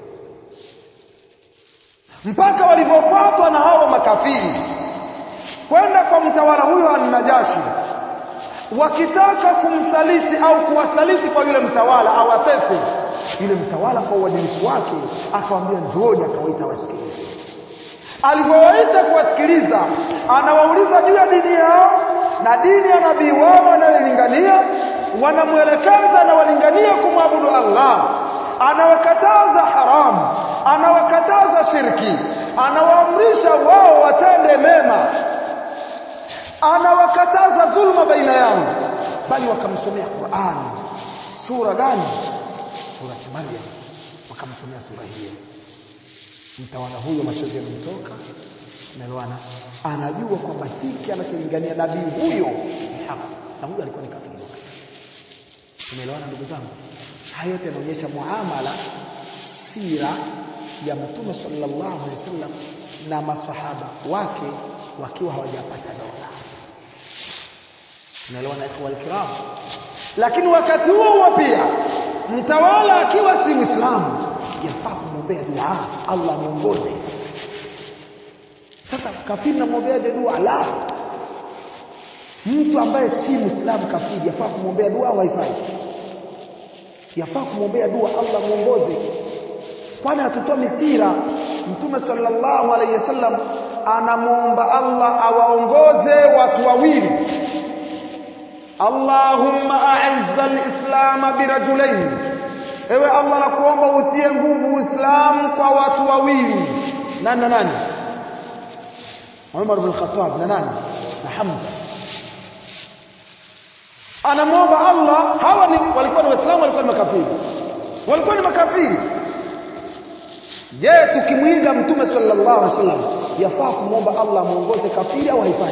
Speaker 2: mpaka walivyofuatwa na hao makafiri kwenda kwa mtawala huyo an-Najashi wakitaka kumsaliti au kuwasaliti kwa yule mtawala awatese yule mtawala kwa uadilifu wake akamwambia njooni akawaita wasikilize alivyowaita kuwasikiliza anawauliza juu ya dini yao na dini ya nabii wao wanayolingania wanamwelekeza na walingania kumwabudu Allah anawakataza haramu anawakataza shirki anawaamrisha wao watende mema anawakataza dhulma baina yao bali wakamsomea Qur'an sura gani sura Maryam wakamsomea sura hiyo mtawala huyo machozi yanamtoka unaelewana anajua kwamba hiki anacholingania nabii huyo ni haki na huyo alikuwa ni kafiri tumeelewana ndugu zangu haya yote yanaonyesha muamala sira ya mtume sallallahu alaihi wasallam na maswahaba wake wakiwa hawajapata dola tunaelewana ikhwa alkiram lakini wakati huo huo pia mtawala akiwa si muislamu yafaa kumwombea dua Allah muongoze sasa kafiri namwombeaje dua la mtu ambaye si muislamu kafiri yafaa kumwombea dua au haifai yafaa kumwombea dua Allah muongoze kwani hatusomi sira mtume sallallahu alayhi wasallam anamuomba Allah awaongoze watu wawili Allahumma a'izza al-islam birajulain ewe Allah nakuomba utie nguvu Uislamu kwa watu wawili nani na nani Umar bin Khattab na nani na Hamza anamwomba Allah hawa ni walikuwa ni waislamu walikuwa ni makafiri walikuwa ni makafiri je tukimwiga mtume sallallahu alaihi wasallam yafaa kumwomba Allah muongoze kafiri au haifai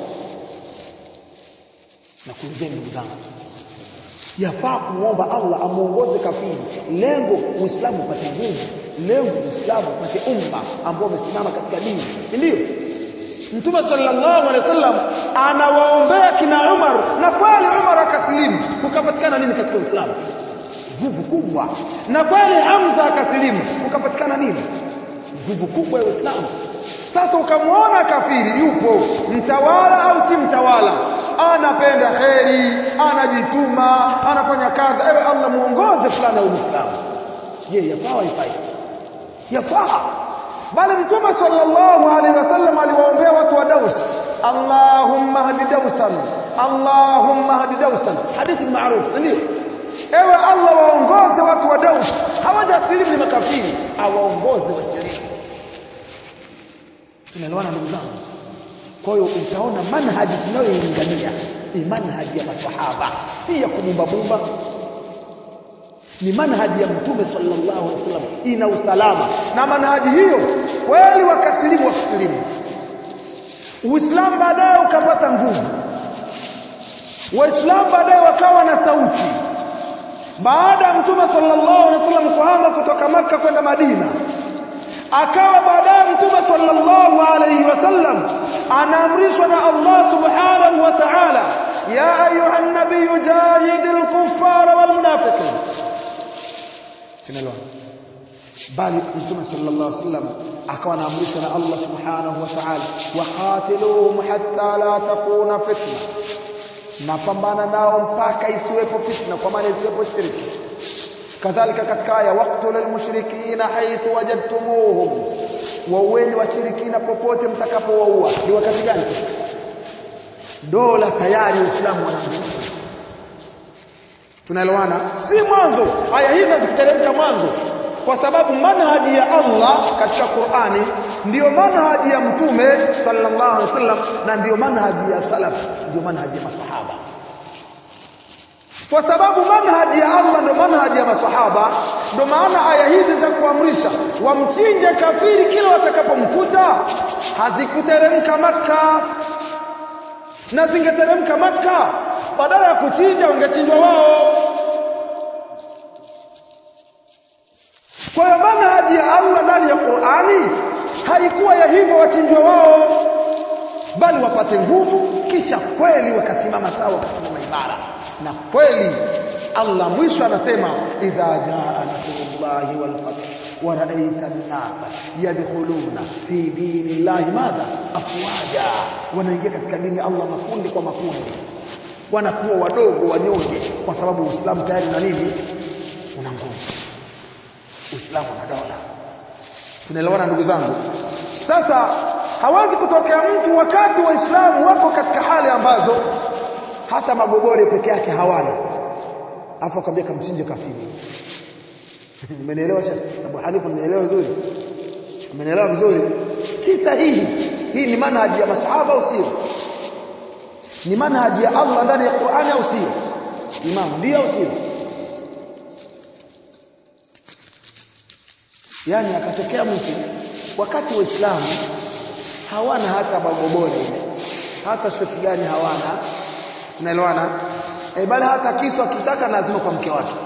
Speaker 2: na kuulizeni ndugu zangu yafaa kumwomba Allah amuongoze kafiri lengo uislamu upate nguvu lengo uislamu upate umma ambao umesimama katika dini si ndio Mtume sallallahu alaihi wasallam anawaombea kina Umar na kweli Umar akasilimu kukapatikana nini katika Uislamu nguvu kubwa na kweli Hamza akasilimu kukapatikana nini nguvu kubwa ya Uislamu sasa ukamwona kafiri yupo mtawala au si mtawala anapenda kheri anajituma anafanya kadha ewe Allah muongoze fulani wa Uislamu je yafaa ifai yafaa bali mtume sallallahu alaihi wasallam aliwaombea watu wa Daus Allahumma hadi Dausan Allahumma hadi Dausan hadithi maarufu ndio ewe Allah waongoze watu wa Daus hawajasilimu ni makafiri awaongoze wasilimu tunaelewana ndugu zangu kwa hiyo utaona manhaji tunayoilingania ni manhaji ya maswahaba si ya kubumbabumba ni manhaji ya mtume sallallahu alaihi wasallam ina usalama na manhaji hiyo kweli wakasilimu wakisilimu uislamu baadaye ukapata nguvu waislamu baadaye wakawa na sauti baada ya mtume sallallahu alaihi wasallam kuhama kutoka maka kwenda madina akawa baadaye mtume sallallahu alaihi wasallam anaamrishwa na Allah subhanahu wa ta'ala ya ayuha nabiy jahidil kuffara wal munafiqin tunaelewa bali mtume sallallahu alaihi wasallam akawa anaamrishwa na Allah subhanahu wa ta'ala waqatiluhum hatta la takuna fitna napambana nao mpaka isiwepo fitna kwa maana isiwepo shirki kadhalika katika aya waqtulul mushrikina haythu wajadtumuhum waueni washirikina popote mtakapowaua ni wakati gani dola tayari uislamu wanaambiwa tunaelewana si mwanzo aya hizi hazikuteremka mwanzo kwa sababu manhaji ya Allah katika Qur'ani ndiyo manhaji ya mtume sallallahu alaihi wasallam na ndiyo manhaji ya salaf ndiyo manhaji ya maswahaba kwa sababu manhaji ya Allah ndio manhaji ya maswahaba ndio maana aya hizi za kuamrisha wamchinje kafiri kila watakapomkuta hazikuteremka maka na zingeteremka maka badala ya kuchinja wangechinjwa wao kwa hiyo manhaji ya Allah ndani ya Qur'ani haikuwa ya hivyo wachinjwa wao bali wapate nguvu kisha kweli wakasimama sawa wakasimama imara na kweli Allah mwisho anasema idha jaa nasrullahi wal fath wa ra'aita an-nasa yadkhuluna fi dinillahi madha afwaja wanaingia katika dini ya Allah makundi kwa makundi wanakuwa wadogo wanyonge kwa sababu Uislamu tayari na nini una nguvu Uislamu na dola tunaelewana ndugu zangu sasa hawezi kutokea mtu wakati waislamu wako katika hali ambazo hata magobore peke yake hawana afu akwambia kamchinje kafiri umenielewa shekhi Abu Hanifa umenielewa vizuri umenielewa vizuri si sahihi hii ni manhaji ya masahaba au sio ni manhaji ya Allah ndani ya Qur'ani au sio imam ndio au sio yani akatokea mtu wakati waislamu hawana hata magobore ile hata shoti gani hawana tunaelewana e, bali hata kisu akitaka lazima kwa mke wake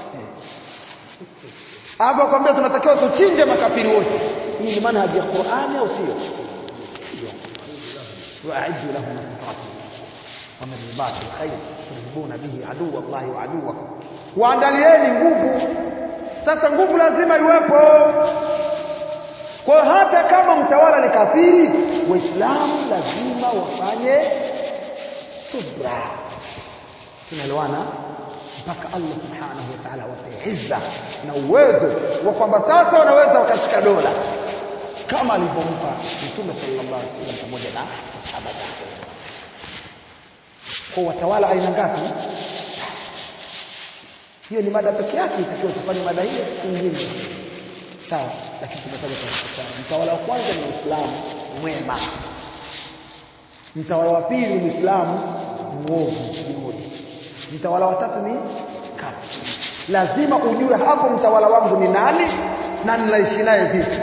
Speaker 2: hapo akwambia tunatakiwa tuchinje makafiri wote hii ni manhaji ya Qur'ani au sio sio wa'iddu lahum mastata'tum wa min ribati alkhayr turhibuna bihi aduwwa Allah wa aduwwakum waandalieni nguvu sasa nguvu lazima iwepo kwa hata kama mtawala ni kafiri waislamu lazima wafanye subra tunaelewana mpaka Allah subhanahu wa ta'ala wape izza na uwezo wa kwamba sasa wanaweza wakashika dola kama alivyompa Mtume sallallahu alaihi wasallam pamoja na sahaba zake kwa watawala aina ngapi hiyo ni mada pekee yake itakiwa tufanye mada hiyo nyingine sawa lakini tumetaja kwa sababu mtawala wa kwanza ni Uislamu mwema mtawala wa pili ni Muislamu mwovu jeuri mtawala wa tatu ni kafiri lazima ujue hapo mtawala wangu ni nani na ninaishi naye vipi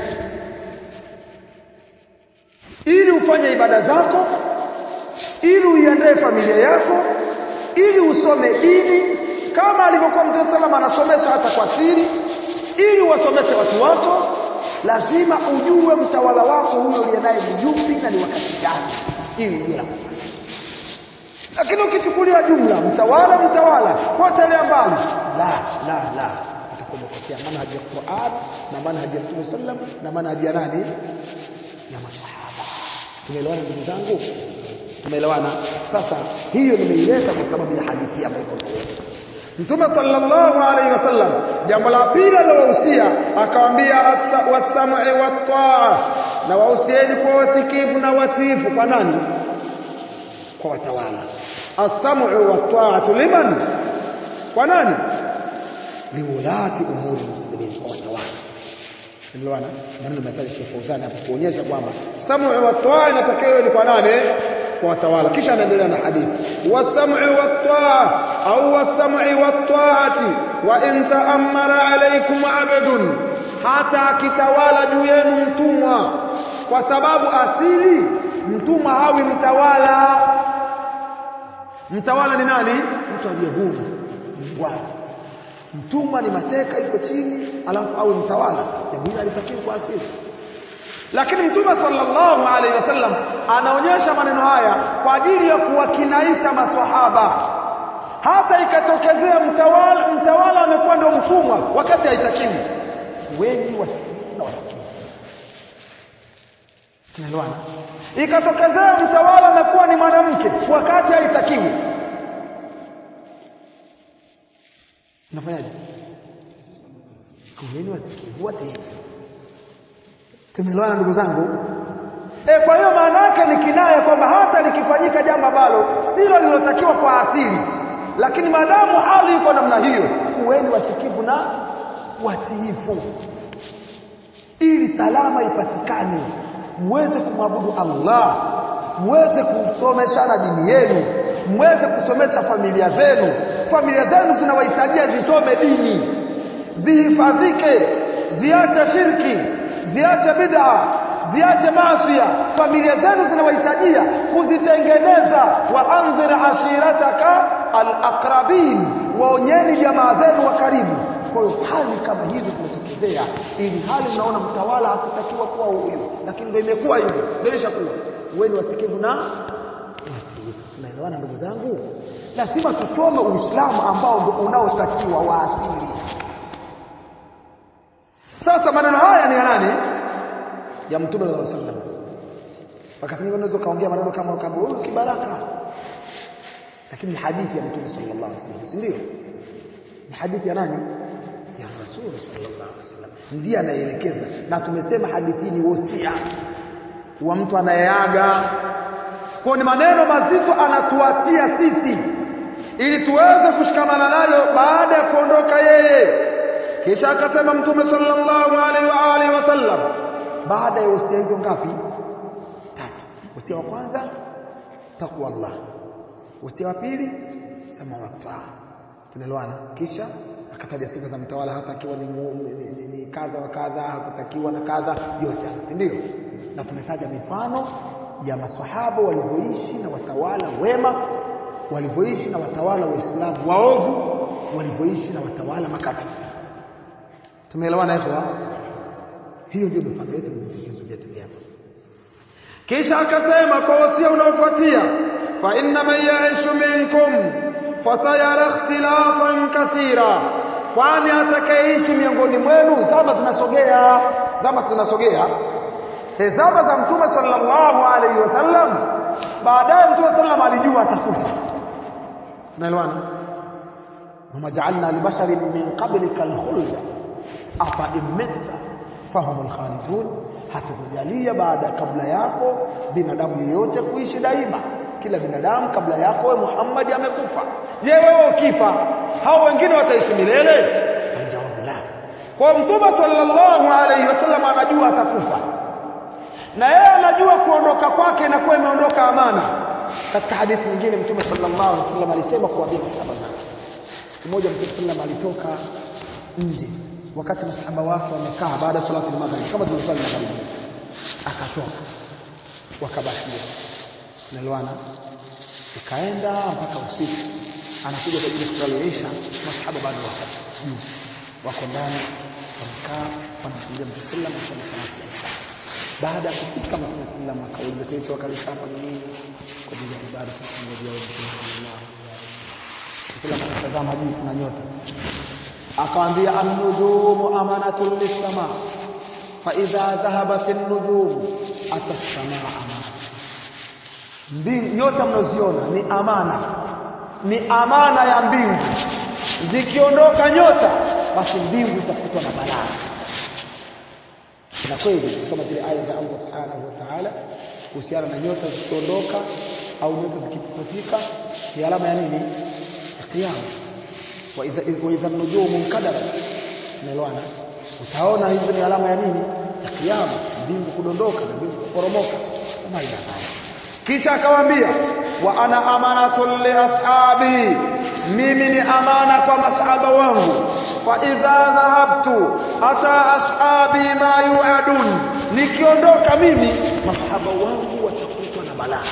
Speaker 2: ili ufanye ibada zako ili uiandae familia yako ili usome dini kama alivyokuwa Mtume sallam anasomesha hata kwa siri ili wasomeshe watu wako lazima ujue mtawala wako huyo uliye naye ni yupi na ni wakati gani ili ujue la kufanya lakini ukichukulia jumla mtawala mtawala potelea mbali la la la utakuwa umekosea manhaji ya Qur'an na manhaji ya Mtume sallam na manhaji ya nani ya masahaba tumeelewana ndugu zangu tumeelewana sasa hiyo nimeileta kwa sababu ya hadithi ambayo iko mbele Mtume sallallahu alaihi wasallam jambo la pili alilowahusia akawaambia wasam'i wat-ta'a na wahusieni kwa wasikivu na watifu kwa nani kwa watawala as-sam'u wat-ta'atu liman kwa nani liwulati umuri muslimin kwa watawala Tunaelewana? Maneno yametaja Sheikh Fauzan hapo kuonyesha kwamba sam'u wa taa inatokea ni kwa nane kwa watawala kisha anaendelea na hadithi wasam'u wa taa au wasam'i wa taati wa in ta'ammara alaykum 'abdun hata akitawala juu yenu mtumwa kwa sababu asili mtumwa hawi mtawala mtawala ni nani mtu aliye huru bwana mtumwa ni mateka yuko chini alafu awe mtawala jambo hili alitakiwa kwa asili lakini mtume sallallahu alaihi wasallam anaonyesha maneno haya kwa ajili ya kuwakinaisha maswahaba hata ikatokezea mtawala mtawala amekuwa ndio mtumwa wakati haitakiwi wengi watii na wasikivu tunaelewana ikatokezea mtawala amekuwa ni mwanamke wakati haitakiwi unafanyaje kuweni wasikivu watii tumeelewana ndugu zangu e, kwa hiyo maana yake ni kinaya kwamba hata likifanyika jambo ambalo silo lilotakiwa kwa asili lakini maadamu hali iko namna hiyo kuweni wasikivu na watiifu ili salama ipatikane muweze kumwabudu Allah muweze kusomeshana dini yenu muweze kusomesha familia zenu familia zenu zinawahitajia zisome dini zihifadhike ziache shirki ziache bid'a ziache maasiya familia zenu zinawahitajia kuzitengeneza wa anzir ashirataka alaqrabin waonyeni jamaa zenu wa karibu kwa hiyo hali kama hizo zimetokezea ili hali mnaona mtawala hakutakiwa kuwa huyo lakini ndio imekuwa hivyo ndio ishakuwa weni wasikivu na watiifu tunaelewana ndugu zangu lazima tusome uislamu ambao ndio unaotakiwa wa asili sasa maneno haya ni ya nani ya mtume sallallahu alaihi wasallam wakati mwingine unaweza kaongea maneno kama kama huyu kibaraka lakini ni hadithi ya mtume sallallahu alaihi wasallam si ndio ni hadithi ya nani ya rasul sallallahu alaihi wasallam ndiye anaelekeza na tumesema hadithi ni wosia wa mtu anayeaga kwa ni maneno mazito anatuachia sisi ili tuweze kushikamana nayo baada ya kuondoka yeye kisha akasema mtume sallallahu alaihi wa alihi wasallam baada ya usia hizo ngapi tatu usia wa kwanza takwa Allah usia wa pili samawati tunaelewana kisha akataja sifa za mtawala hata akiwa ni, ni, ni, ni kadha wa kadha hakutakiwa na kadha yote si ndio na tumetaja mifano ya maswahaba walivyoishi na watawala wema walivyoishi na watawala waislamu waovu walivyoishi na watawala makafiri tumeelewana ikhwa hiyo ndio mifano yetu vigezo vyetu vyema kisha akasema kwa wasia unaofuatia fa inna man ya'ishu minkum fasayara ikhtilafan kathira kwani atakayeishi miongoni mwenu zama zinasogea zama zinasogea zama za mtume sallallahu alaihi wasallam baadaye mtume sallam alijua atakufa tunaelewana wama ja'alna libasharin min qablika alkhulda afa imitta fahum alkhalidun hatukujalia baada kabla yako binadamu yeyote kuishi daima kila binadamu kabla yako wewe Muhammad amekufa je wewe ukifa hao wengine wataishi milele jawabu la kwa mtume sallallahu alaihi wasallam anajua atakufa na yeye anajua kuondoka kwake na kuwa imeondoka amana katika hadithi nyingine mtume sallallahu alaihi wasallam alisema kuambia masahaba zake siku moja mtume sallallahu alitoka nje wakati masahaba wake wamekaa baada ya salati al-maghrib kama tulivyosali magharibi akatoka wakabakia tunaelewana ikaenda mpaka usiku anakuja kwa ajili ya kusali isha masahaba bado wako juu wako ndani wamekaa wanamsujudia mtume sallallahu alaihi wasallam salatu ya isha baada ya kufika mtume sallallahu alaihi akauliza kilicho wakalisha hapa ni nini kwa ajili ya ibada tunamwambia wewe mtume sallallahu alaihi wasallam akatazama juu kuna nyota akawaambia an-nujumu amanatun lis-sama fa idha dhahabat an-nujum ata as-samaa amana mbingu nyota mnaziona ni amana ni amana ya mbingu zikiondoka nyota basi mbingu itakutwa na balaa na kweli kusoma zile aya za Allah subhanahu wa ta'ala kuhusiana na nyota zikiondoka au nyota zikiputika ni alama ya nini ya kiyama wa idha wa idha an-nujumu kadarat tunaelewana utaona hizo ni alama ya nini ya kiyama mbingu kudondoka na mbingu kuporomoka kama ila
Speaker 1: kisha akawaambia wa ana amanatun li ashabi mimi ni amana kwa masahaba wangu fa idha dhahabtu ata ashabi ma yuadun nikiondoka mimi
Speaker 2: masahaba wangu watakutwa na balaa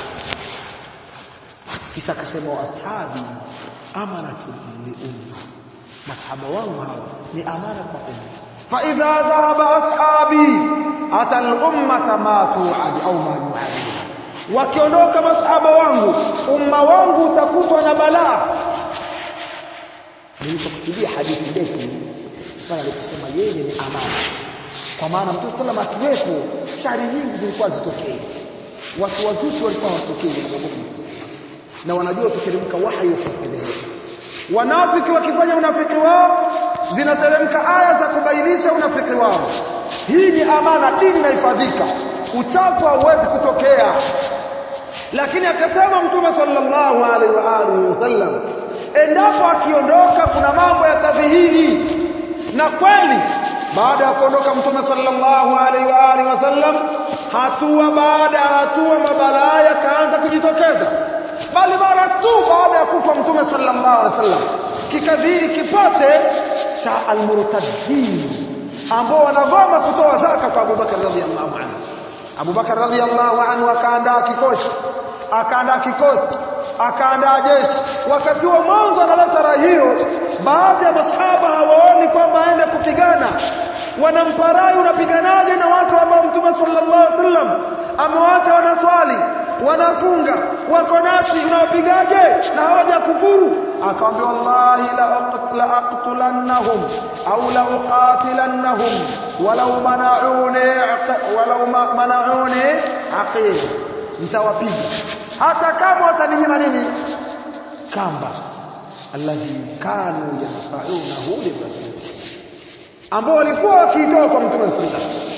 Speaker 2: kisha akasema wa ashabi amanatun li umma masahaba wangu hawa ni amana kwa umma
Speaker 1: fa idha dhahaba ashabi ata al ummata ma tuad au ma yuadun wakiondoka masahaba wangu umma wangu utakutwa na balaa
Speaker 2: nilipokusudia hadithi ndefu pale aliposema yeye ni amana kwa maana mtume sallam akiwepo shari nyingi zilikuwa zitokee watu wazushi walikuwa hawatokei na wanajua kuteremka wahi wa kufedhehesha
Speaker 1: wanafiki wakifanya unafiki wao zinateremka aya za kubainisha unafiki wao hii ni amana dini inahifadhika uchafu hauwezi kutokea lakini akasema mtume sallallahu alaihi wa alihi wasallam endapo akiondoka kuna mambo yatadhihiri na kweli baada ya kuondoka mtume sallallahu alaihi wa alihi wasallam hatua baada ya hatua mabalaa yakaanza kujitokeza bali mara tu baada ya kufa mtume sallallahu alaihi wasallam kikadhiri kipote cha almurtaddin ambao wanagoma kutoa zaka kwa Abubakar radhiallahu anhu Abubakar radhiallahu anhu akaandaa kikosi akaandaa kikosi akaandaa jeshi wakati wa mwanzo analeta rai hiyo baadhi ya masahaba hawaoni kwamba aende kupigana wanampa rai unapiganaje na watu ambao mtume sallallahu alaihi wasallam amewaacha wanaswali wanafunga wako nasi unawapigaje na hawaja kufuru akamwambia wallahi la aqtulannahum au la uqatilannahum walau mana'uni walau mana'uni aqil nitawapiga hata kama wataninyima nini kamba alladhi kanu yanfa'unahu lirasul ambao walikuwa wakiitoa kwa mtume sallallahu alaihi wasallam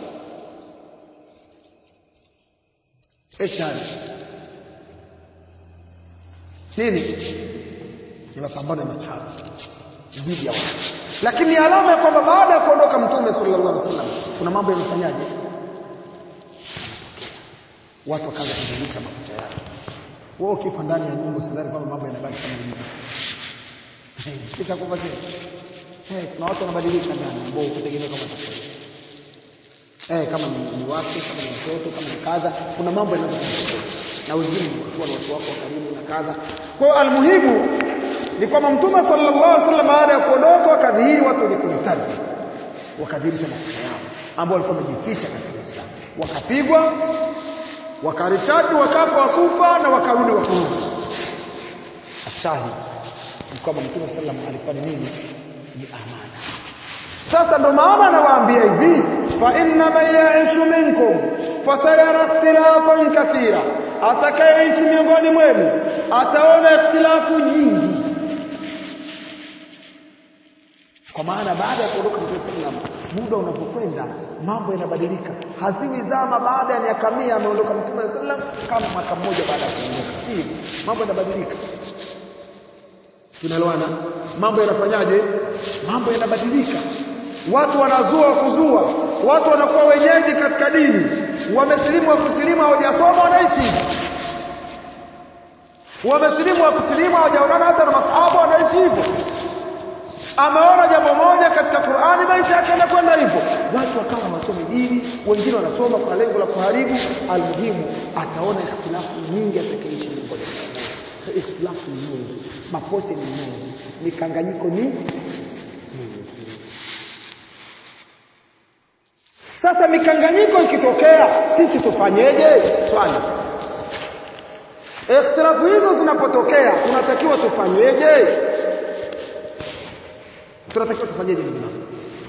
Speaker 1: Eshari. Nini? Ni mapambano ya masahaba dhidi ya watu. Lakini alama ya kwamba baada ya kuondoka Mtume sallallahu alaihi wasallam kuna mambo yamefanyaje? Watu wakaanza kuzungusha makucha yao. Wewe ukifa ndani ya nyumba usidhani kwamba mambo yanabaki kama ilivyo. Kisha kufa tena. Eh, kuna watu wanabadilika ndani ambao kutegemea kama tofauti eh, kama ni, ni wake kama ni watoto kama ni kadha kuna mambo yanaweza kujitokeza na wengine ni watu na watu wako wa karibu na kadha kwa hiyo almuhimu ni kwamba mtume sallallahu alaihi wasallam baada ya kuondoka wakadhihiri watu wenye kuritaji wakadhihirisha mafuta yao ambao walikuwa wamejificha katika Uislamu wakapigwa wakaritadi wakafa wakufa na wakarudi wakurudi ashahid ni kwamba mtume sallallahu alaihi wasallam alikuwa ni nini ni amana sasa ndo maana anawaambia hivi fa inna man ya'ishu minkum fasayara ikhtilafan kathira atakayeishi miongoni mwenu ataona ikhtilafu nyingi kwa maana baada ya kuondoka Mtume sallam muda unapokwenda mambo yanabadilika haziwi zama baada ya miaka mia ameondoka Mtume sallam kama mwaka mmoja baada ya kuondoka si mambo yanabadilika tunaelewana mambo yanafanyaje mambo yanabadilika watu wanazua kuzua watu wanakuwa wenyeji katika dini wamesilimu wa kusilimu hawajasoma wanaishi wamesilimu wa kusilimu hawajaonana hata na masahaba wanaishi hivyo ameona jambo moja katika Qur'ani maisha yake yanakwenda hivyo watu wakawa hawasomi dini wengine wanasoma kwa lengo la kuharibu almuhimu ataona ikhtilafu nyingi atakaishi miongoni mwao ikhtilafu nyingi mapote ni mengi mikanganyiko ni mingi sasa mikanganyiko ikitokea sisi tufanyeje swali ikhtilafu hizo zinapotokea tunatakiwa tufanyeje tunatakiwa tufanyeje ndugu zangu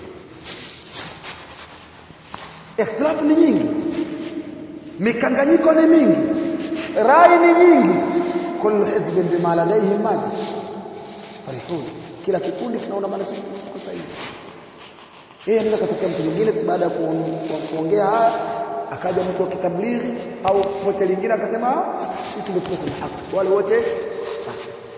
Speaker 1: ikhtilafu ni nyingi mikanganyiko ni mingi rai ni nyingi kullu hizbin bima ladayhim maji farihun kila kikundi kinaona maana sisi tuko sahihi yeye anaweza katokea mtu mwingine si baada ya kuongea haya akaja mtu wa kitablighi au pote lingine akasema sisi ndio tuko kwenye haki wale wote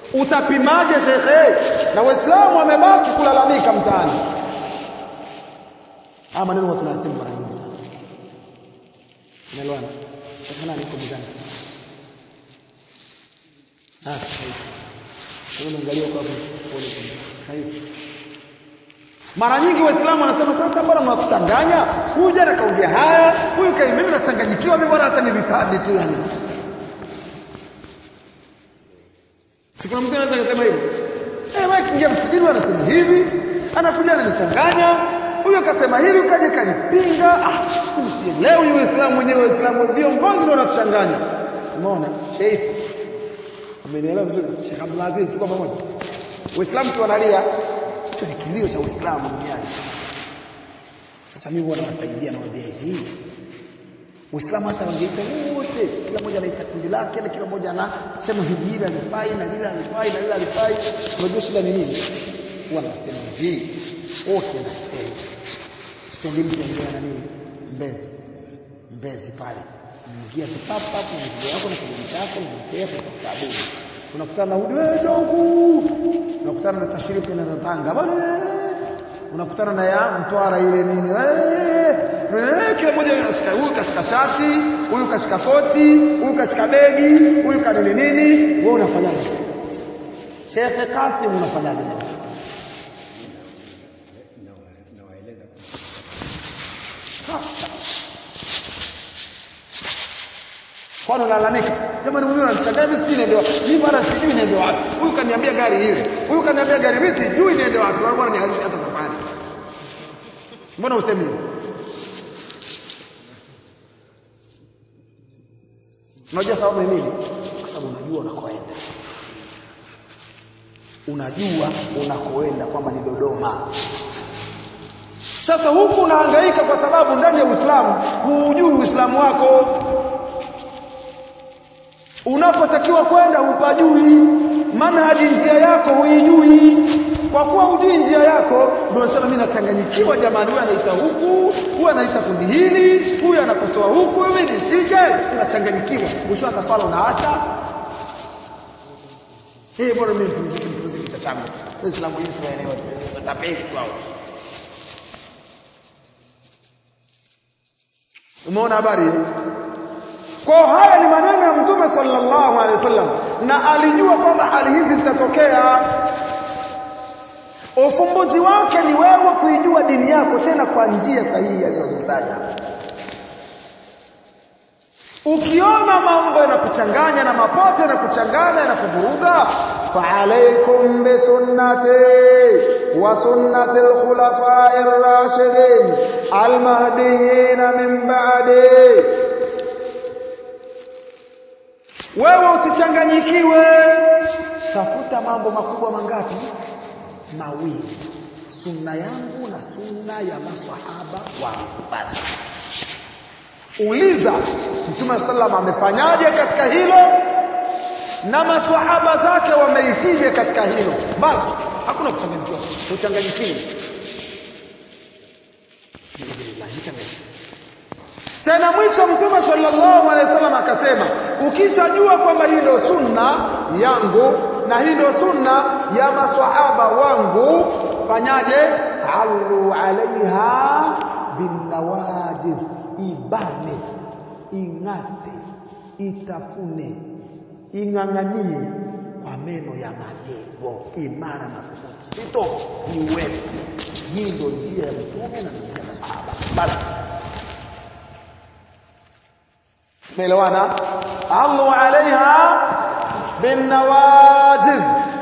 Speaker 1: utapimaje shekhe na waislamu wamebaki kulalamika mtaani
Speaker 2: haya maneno watu wanasema mara nyingi sana unaelewana sasa nani yuko mizani sana ah sasa hivi unaangalia kwa hapo pole pole hizi mara nyingi waislamu wanasema sasa bwana mnatuchanganya huyu jana kaongea haya huyu kai mimi nachanganyikiwa mimi bwana hata nilitadi tu yani si kuna mtu anaweza kusema hivyo eh wewe kingia msikitini anasema hivi anakuja ananichanganya huyo akasema hili ukaje kanipinga ah usielewi uislamu mwenyewe waislamu viongozi ndio wanatuchanganya umeona sheikh amenielewa vizuri Sheikh Abdul Aziz tuko pamoja waislamu si wanalia hicho ni kilio cha uislamu duniani sasa mimi huwa nawasaidia nawaambia hivi Uislamu hata wangeita wote, kila mmoja anaita kundi lake na kila mmoja anasema hivi hili alifai na lile alifai na lile alifai. Unajua shida ni nini? Huwa nasema hivi, wote na stendi. Stendi mtu anaongea na nini? Mbezi. Mbezi pale. Unaingia tu pap pap na mzigo wako na kibuni chako na mtea kutafuta abudu. Unakutana na hudi wewe jongu. Unakutana na tashiriki na Tanga. Bwana unakutana na ya mtwara ile nini eh kila mmoja kashika huyu kashika shati huyu kashika koti huyu kashika begi huyu kanini nini wewe unafanyaje Sheikh Kasim unafanyaje sasa kwani unalalamika jamani mimi unanichanganya mimi sijui niende wapi mimi bwana sijui niende wapi huyu kaniambia gari ile huyu kaniambia gari mimi sijui niende wapi wala bwana nihalisha hata safari mbona usemi hivyo unajua sababu ni nini kwa sababu unajua unakoenda unajua unakoenda kwamba ni Dodoma sasa huku unahangaika kwa sababu ndani ya Uislamu huujui Uislamu wako unapotakiwa kwenda upajui manhaji njia yako huijui kwa kuwa hujui njia yako ndio unasema mimi nachanganyikiwa jamani huyu anaita huku huyu anaita kundi hili huyu anakosoa huku mimi nisije unachanganyikiwa mwisho hata swala unaacha eh bora mimi nipumzike nipumzike tatangu Uislamu hii siwaelewa tapeli tu hao umeona habari kwa haya ni maneno ya Mtume sallallahu alaihi wasallam na alijua kwamba hali hizi zitatokea. Ufumbuzi wake ni wewe kuijua dini yako tena kwa njia sahihi alizozitaja. Ukiona mambo yanakuchanganya na mapote yanakuchanganya na kuvuruga, fa alaikum bi sunnati wa sunnati al-khulafa'i ar-rashidin al-mahdiyyin min ba'di wewe usichanganyikiwe tafuta mambo makubwa mangapi mawili sunna yangu na sunna ya maswahaba wangu basi uliza mtume sallam amefanyaje katika hilo na maswahaba zake wameishije katika hilo basi hakuna kuchanganyikiwa kuchanganyikiwa tena mwisho mtume sallallahu alaihi wasallam akasema ukishajua kwamba hii ndio sunna yangu na hii ndio sunna ya maswahaba wangu fanyaje allu alaiha binawajib ibane ing'ate itafune ing'ang'anie kwa meno ya magego imara madhubuti sito ni wewe hii ndio njia ya mtume na njia ya maswahaba basi tumeelewana allu alaiha binawajid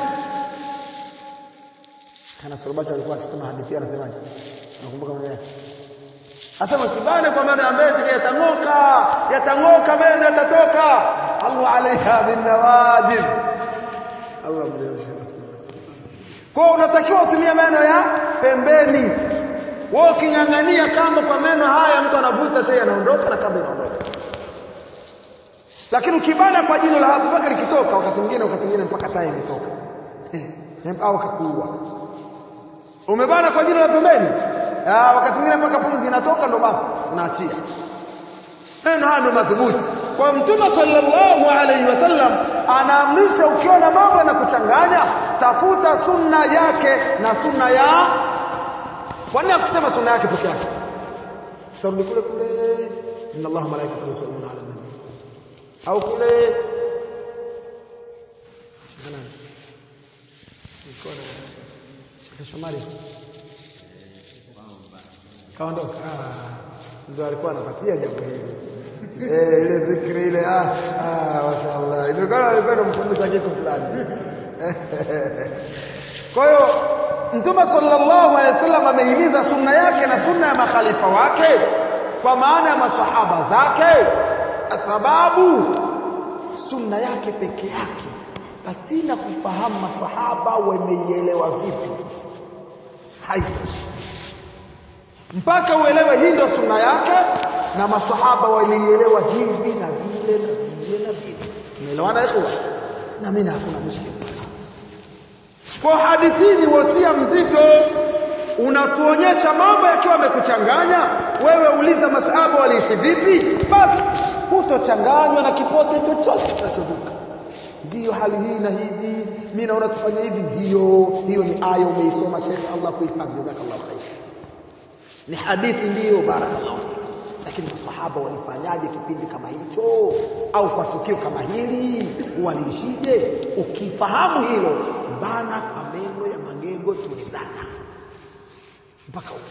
Speaker 2: kana sulubato alikuwa akisema hadithi anasemaje nakumbuka maneno yake asema sibane kwa maana ambaye yatang'oka yatang'oka meno yatatoka allu alaiha binawajid Allah mleweshe kwa unatakiwa utumie meno ya pembeni wewe uking'ang'ania kamba kwa meno haya mtu anavuta sasa anaondoka na kamba inaondoka lakini ukibana kwa jino la hapo mpaka likitoka wakati mwingine wakati mwingine mpaka tai imetoka au kakuua umebana kwa jino la pembeni ah wakati mwingine mpaka pumzi inatoka ndo basi unaachia neno haya ndio madhubuti kwa mtume sallallahu alaihi wasallam anaamrisha ukiona mambo yanakuchanganya tafuta sunna yake na sunna ya kwa nini akusema sunna yake peke yake tutarudi kule kule inna allaha malaikatahu yusalluna ala nabi au kule shikana mkono Sheikh Shomari kaondoka ah ndio alikuwa anapatia jambo hili eh ile dhikri ile ah ah mashaallah ndio kama alikuwa anamkumbusha kitu fulani kwa hiyo Mtume sallallahu alaihi wasallam amehimiza sunna yake na sunna ya makhalifa wake kwa maana ya maswahaba zake sababu sunna yake peke yake pasina kufahamu maswahaba wameielewa vipi haitoshi mpaka uelewe hii ndio sunna yake na maswahaba walielewa hivi na vile na vile na vile tumeelewana ikhwa na mimi hakuna mushkili kwa hadithi ni wasia mzito unatuonyesha mambo yakiwa yamekuchanganya wewe uliza masahaba waliishi vipi basi hutochanganywa na kipote chochote kinachozuka ndiyo hali hii na hivi mimi naona tufanye hivi ndiyo hiyo ni aya umeisoma Sheikh Allah kuhifadhi jazakallahu khair ni hadithi ndiyo barakallahu fik lakini masahaba walifanyaje kipindi kama hicho au kwa tukio kama hili waliishije ukifahamu hilo bana kwa meno ya magego tulizana mpaka huko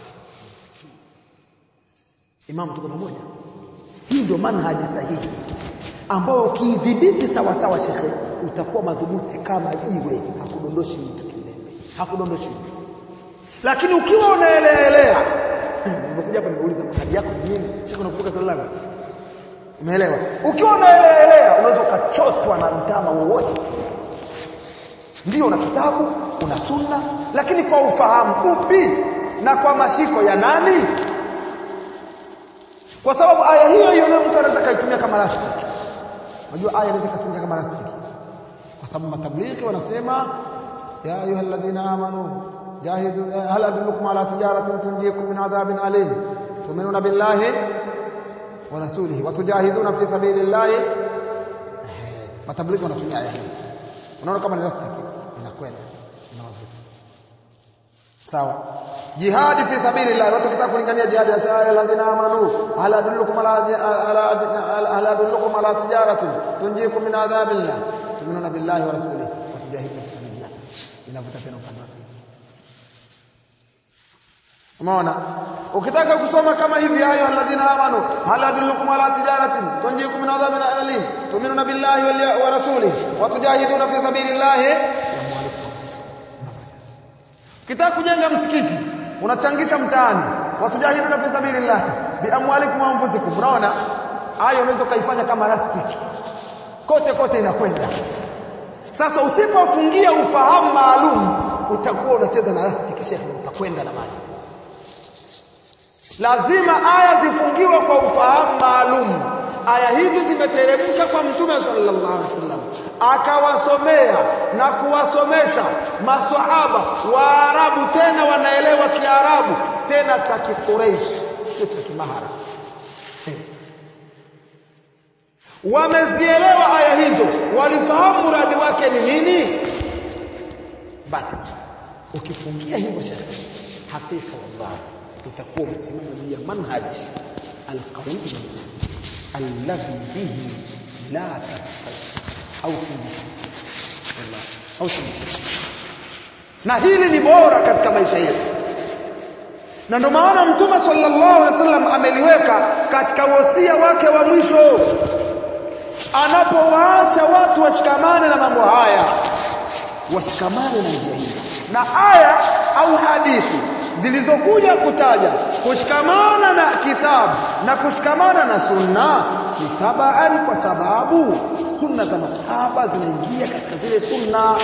Speaker 2: Imam tuko pamoja hii ndio manhaji sahihi ambao ukiidhibiti sawa sawa shekhe utakuwa madhubuti kama jiwe hakudondoshi mtu kizembe hakudondoshi mtu lakini ukiwa unaeleelea nimekuja hapa nimeuliza manhaji yako ni nini shekhe unakumbuka swali langu umeelewa ukiwa unaeleelea unaweza ukachotwa na mtama wowote ndio una kitabu una sunna lakini kwa ufahamu upi na kwa mashiko ya nani kwa sababu aya hiyo hiyo leo mtu anaweza kaitumia kama rastiki unajua aya inaweza kutumika kama rastiki kwa sababu matablighi wanasema ya ayyuhalladhina amanu jahidu hal adullukum ala tijaratin tunjikum min adhabin alim tu'minuna billahi wa rasulihi wa tujahiduna fi sabilillahi matablighi wanatumia aya hiyo unaona kama ni rastiki inakwenda inawavuta sawa jihadi fi sabilillah watu kitaka kulingania jihadi ya saa alladhina amanu ala adullukum ala ala ala adullukum ala tijaratin tunjikum min adhabillah tu'minuna billahi wa rasulihi wa tujahiduna fi sabilillah inavuta tena upande wa pili umeona ukitaka kusoma kama hivi ayo alladhina amanu ala adullukum ala tijaratin tunjikum min adhabin alim tu'minuna billahi wa rasulihi wa tujahiduna fi sabilillah Ukitaka kujenga msikiti unachangisha mtaani watujahiduna fi sabilillah bi amwalikum wa anfusikum unaona aya unaweza kaifanya kama rastiki kote kote inakwenda sasa usipofungia ufahamu maalum utakuwa unacheza na rastiki shekhe utakwenda na maji lazima aya zifungiwe kwa ufahamu maalum aya hizi zimeteremka kwa mtume sallallahu alaihi wasallam akawasomea na kuwasomesha maswahaba waarabu tena wanaelewa kiarabu tena cha kikureishi sio cha kimahara wamezielewa aya hizo walifahamu mradi wake ni nini basi ukifungia hivyo shekhe hakika wallahi utakuwa umesimama juu ya manhaj alqawi alladhi bihi la tafas au tindisha au tindisha na hili ni bora katika maisha yetu na ndio maana mtume sallallahu alaihi wasallam ameliweka katika wasia wake wa mwisho anapowaacha watu washikamane na mambo haya washikamane na njia hii na aya au hadithi zilizokuja kutaja kushikamana na kitabu na kushikamana na sunna ni tabaan kwa sababu sunna za masahaba zinaingia katika zile sunna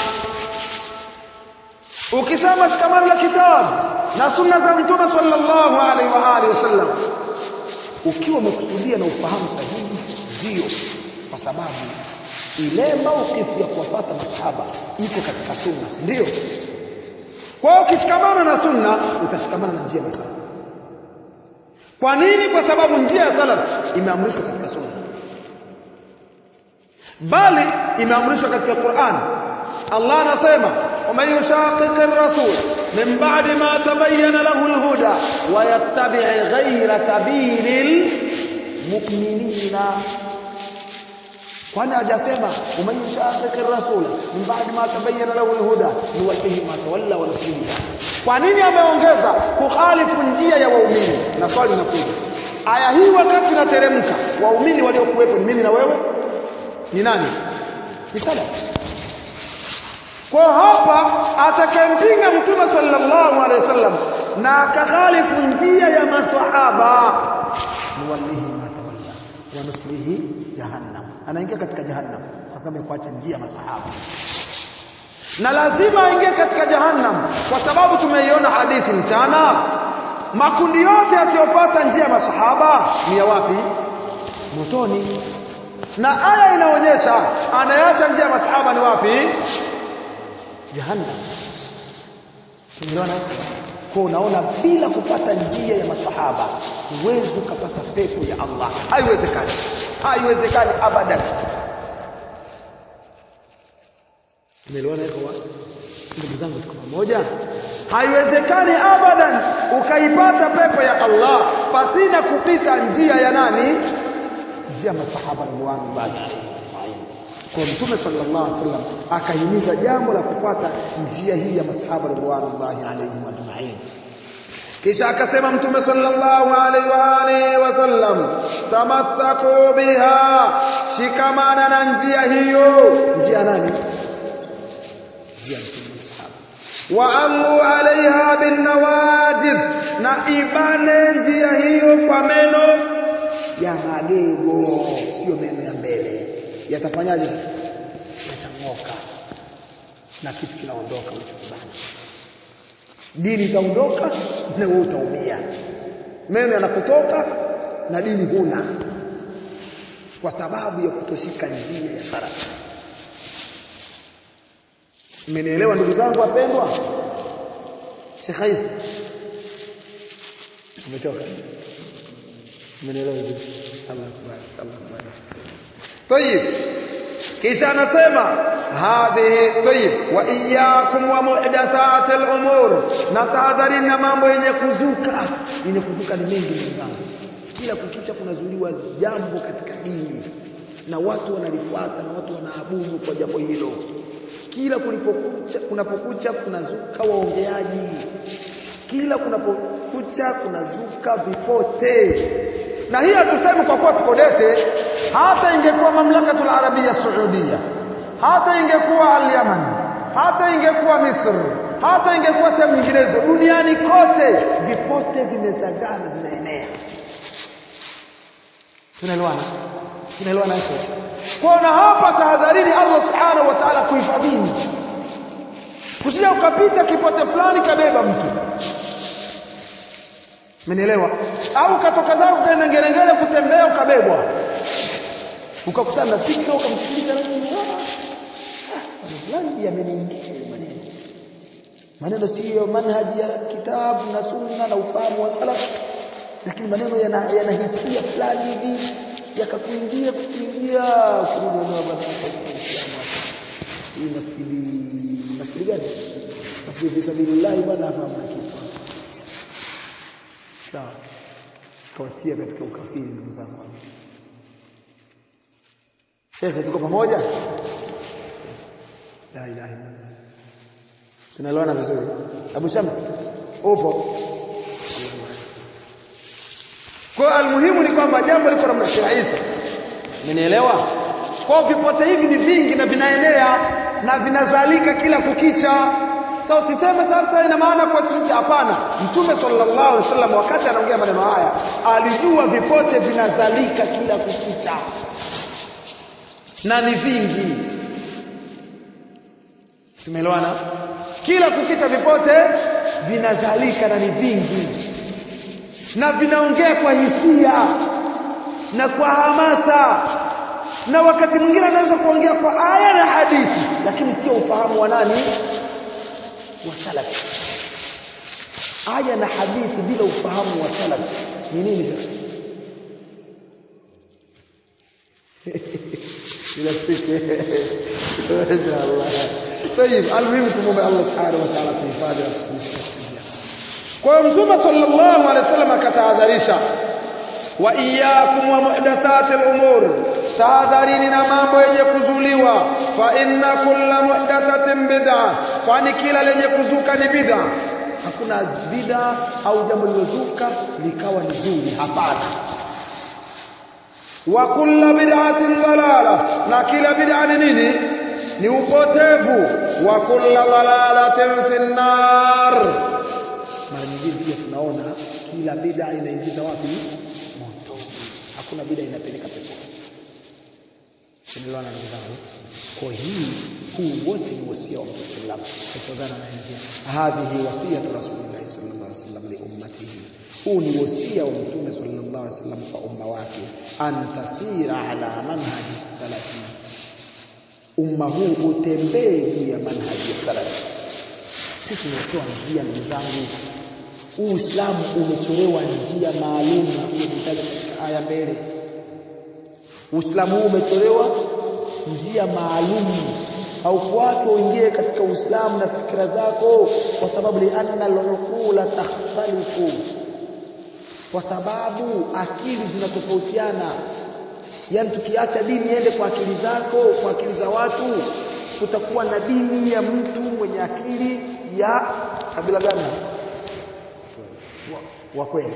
Speaker 2: ukisema shikamano la kitabu na sunna za mtume sallallahu alaihi wa alihi wasallam ukiwa umekusudia na ufahamu sahihi ndio kwa sababu ile maukifu ya kuwafuata masahaba iko katika sunna si ndio kwa hiyo ukishikamana na sunna utashikamana na njia ya salaf kwa nini kwa sababu njia ya salaf imeamrishwa katika sunna bali imeamrishwa katika Qur'an Allah anasema ومن يشاقق الرسول من بعد ما تبين له الهدى wayattabi' ghayra sabilil mu'minina kwani hajasema uman yushaqiqir rasula min ba'di ma tabayyana lahu alhuda nuwallihi ma tawalla wa nuslihi kwa nini ameongeza kukhalifu njia ya waumini na swali linakuja aya hii wakati inateremka waumini waliokuwepo ni mimi na wewe ni nani ni salafi kwa hapa atakayempinga mtume sallallahu alaihi wasallam na akakhalifu njia ya maswahaba nuwallihi ma tawalla wa nuslihi jahannam anaingia katika jahannam kwa sababu ya kuacha njia ya maswahaba na lazima aingie katika jahannam kwa sababu tumeiona hadithi mchana makundi yote yasiyofuata njia ya masahaba ni ya wapi motoni na aya inaonyesha anayeacha njia ya masahaba ni wapi jahannam tumeelewana kwa unaona bila kupata njia ya masahaba huwezi ukapata pepo ya Allah haiwezekani haiwezekani abadan Umeelewana hivyo ndugu zangu tuko pamoja haiwezekani abadan ukaipata pepo ya Allah pasina kupita njia ya nani njia masahaba radhiallahu kwa mtume sallallahu alaihi wasallam akahimiza jambo la kufuata njia hii ya masahaba radhiallahu alaihim ajma'in kisha akasema mtume sallallahu alaihi wa alihi wasallam tamassaku biha shikamana na njia hiyo njia nani njia mtume masahaba wa allu alaiha bin nawajid na ibane njia hiyo kwa meno ya magego sio meno ya mbele yatafanyaje yatang'oka na kitu kinaondoka ulichokibana dini itaondoka na wewe utaumia meno yanakutoka na dini huna kwa sababu ya kutoshika njia ya salaf mmenielewa ndugu zangu wapendwa Sheikh Isa umechoka mmenielewa vizuri Allah akbar Allah akbar طيب kisha anasema hadhihi tayyib wa iyyakum wa muhdathat al-umur na tahadharini na mambo yenye kuzuka yenye kuzuka ni mengi ndugu zangu kila kukicha kunazuliwa jambo katika dini na watu wanalifuata na watu wanaabudu kwa jambo hilo kila kulipokucha kunapokucha kunazuka waongeaji kila kunapokucha kunazuka vipote na hii hatusemi kwa kuwa tuko dete hata ingekuwa mamlakatul arabia saudia hata ingekuwa al-Yaman hata ingekuwa Misri hata ingekuwa sehemu nyinginezo duniani kote vipote vimezagana vinaenea tunaelewana tunaelewana hapo kwa na hapa tahadharini Allah subhanahu wa ta'ala kuhifadhini kusija ukapita kipote fulani kabeba mtu Umenielewa? Au katoka zako kaenda ngerengere kutembea ukabebwa. Ukakutana na fikra ukamsikiliza na Mungu. Fulani yameniingia maneno. Maneno siyo manhaji ya kitabu na sunna na ufahamu wa salaf. Lakini maneno yana, yana hisia fulani hivi yakakuingia kukuingia ukirudi na baba hii masjidi masjidi gani? Masjidi fi sabilillah bwana hapa mnakipa sawa kawatia katika ukafiri ndugu zangu Sheikh tuko pamoja la ilaha illa tunaelewana vizuri Abu Shams upo kwa almuhimu ni kwamba jambo liko namna Sheikh Isa umenielewa kwa vipote hivi ni vingi na vinaenea na vinazalika kila kukicha sasa so, usiseme sasa ina maana kwa sisi hapana mtume sallallahu alaihi wasallam wakati anaongea maneno haya alijua vipote vinazalika kila kukicha na ni vingi tumeelewana kila kukicha vipote vinazalika na ni vingi na vinaongea kwa hisia na kwa hamasa na wakati mwingine anaweza kuongea kwa aya na hadithi lakini sio ufahamu wa nani wa salaf aya na hadithi bila ufahamu wa salaf ni nini sasa ila siku inshallah طيب المهم tumuombe Allah subhanahu wa ta'ala tuhifadhi na kutumisha kwa hiyo mtume sallallahu alaihi wasallam
Speaker 1: maisha wa iyyakum wa muhdathati al-umur tahadharini na mambo yenye kuzuliwa fa inna kulla muhdathatin bid'a kwani kila lenye kuzuka ni bid'a
Speaker 2: hakuna bid'a au jambo lilozuka likawa ni zuri hapana
Speaker 1: wa kulla bid'atin dalala na kila bid'a ni nini ni upotevu wa kulla dalalatin fi nar
Speaker 2: mara nyingine pia tunaona kila bid'a inaingiza wapi moto hakuna bid'a inapeleka peponi tunaelewana ndugu zangu kwa hii huu wote ni wasia wa Mtume sallallahu alaihi wasallam kutokana na njia hadhihi wasiyatu rasulillah sallallahu alaihi wasallam li ummatihi huu ni wasia wa Mtume sallallahu alaihi wasallam kwa umma wake an tasira ala manhaji salafi umma huu utembee juu ya manhaji ya salafi sisi tumepewa njia ndugu zangu Uislamu umechorewa njia maalum na kujitaja katika aya mbele Uislamu huu umechorewa njia maalum au kuachwa uingie katika Uislamu na fikra zako kwa sababu lianna al-uqula takhtalifu kwa sababu akili zinatofautiana yani tukiacha dini iende kwa akili zako kwa akili za watu kutakuwa na dini ya mtu mwenye akili ya kabila gani wa, wa kweli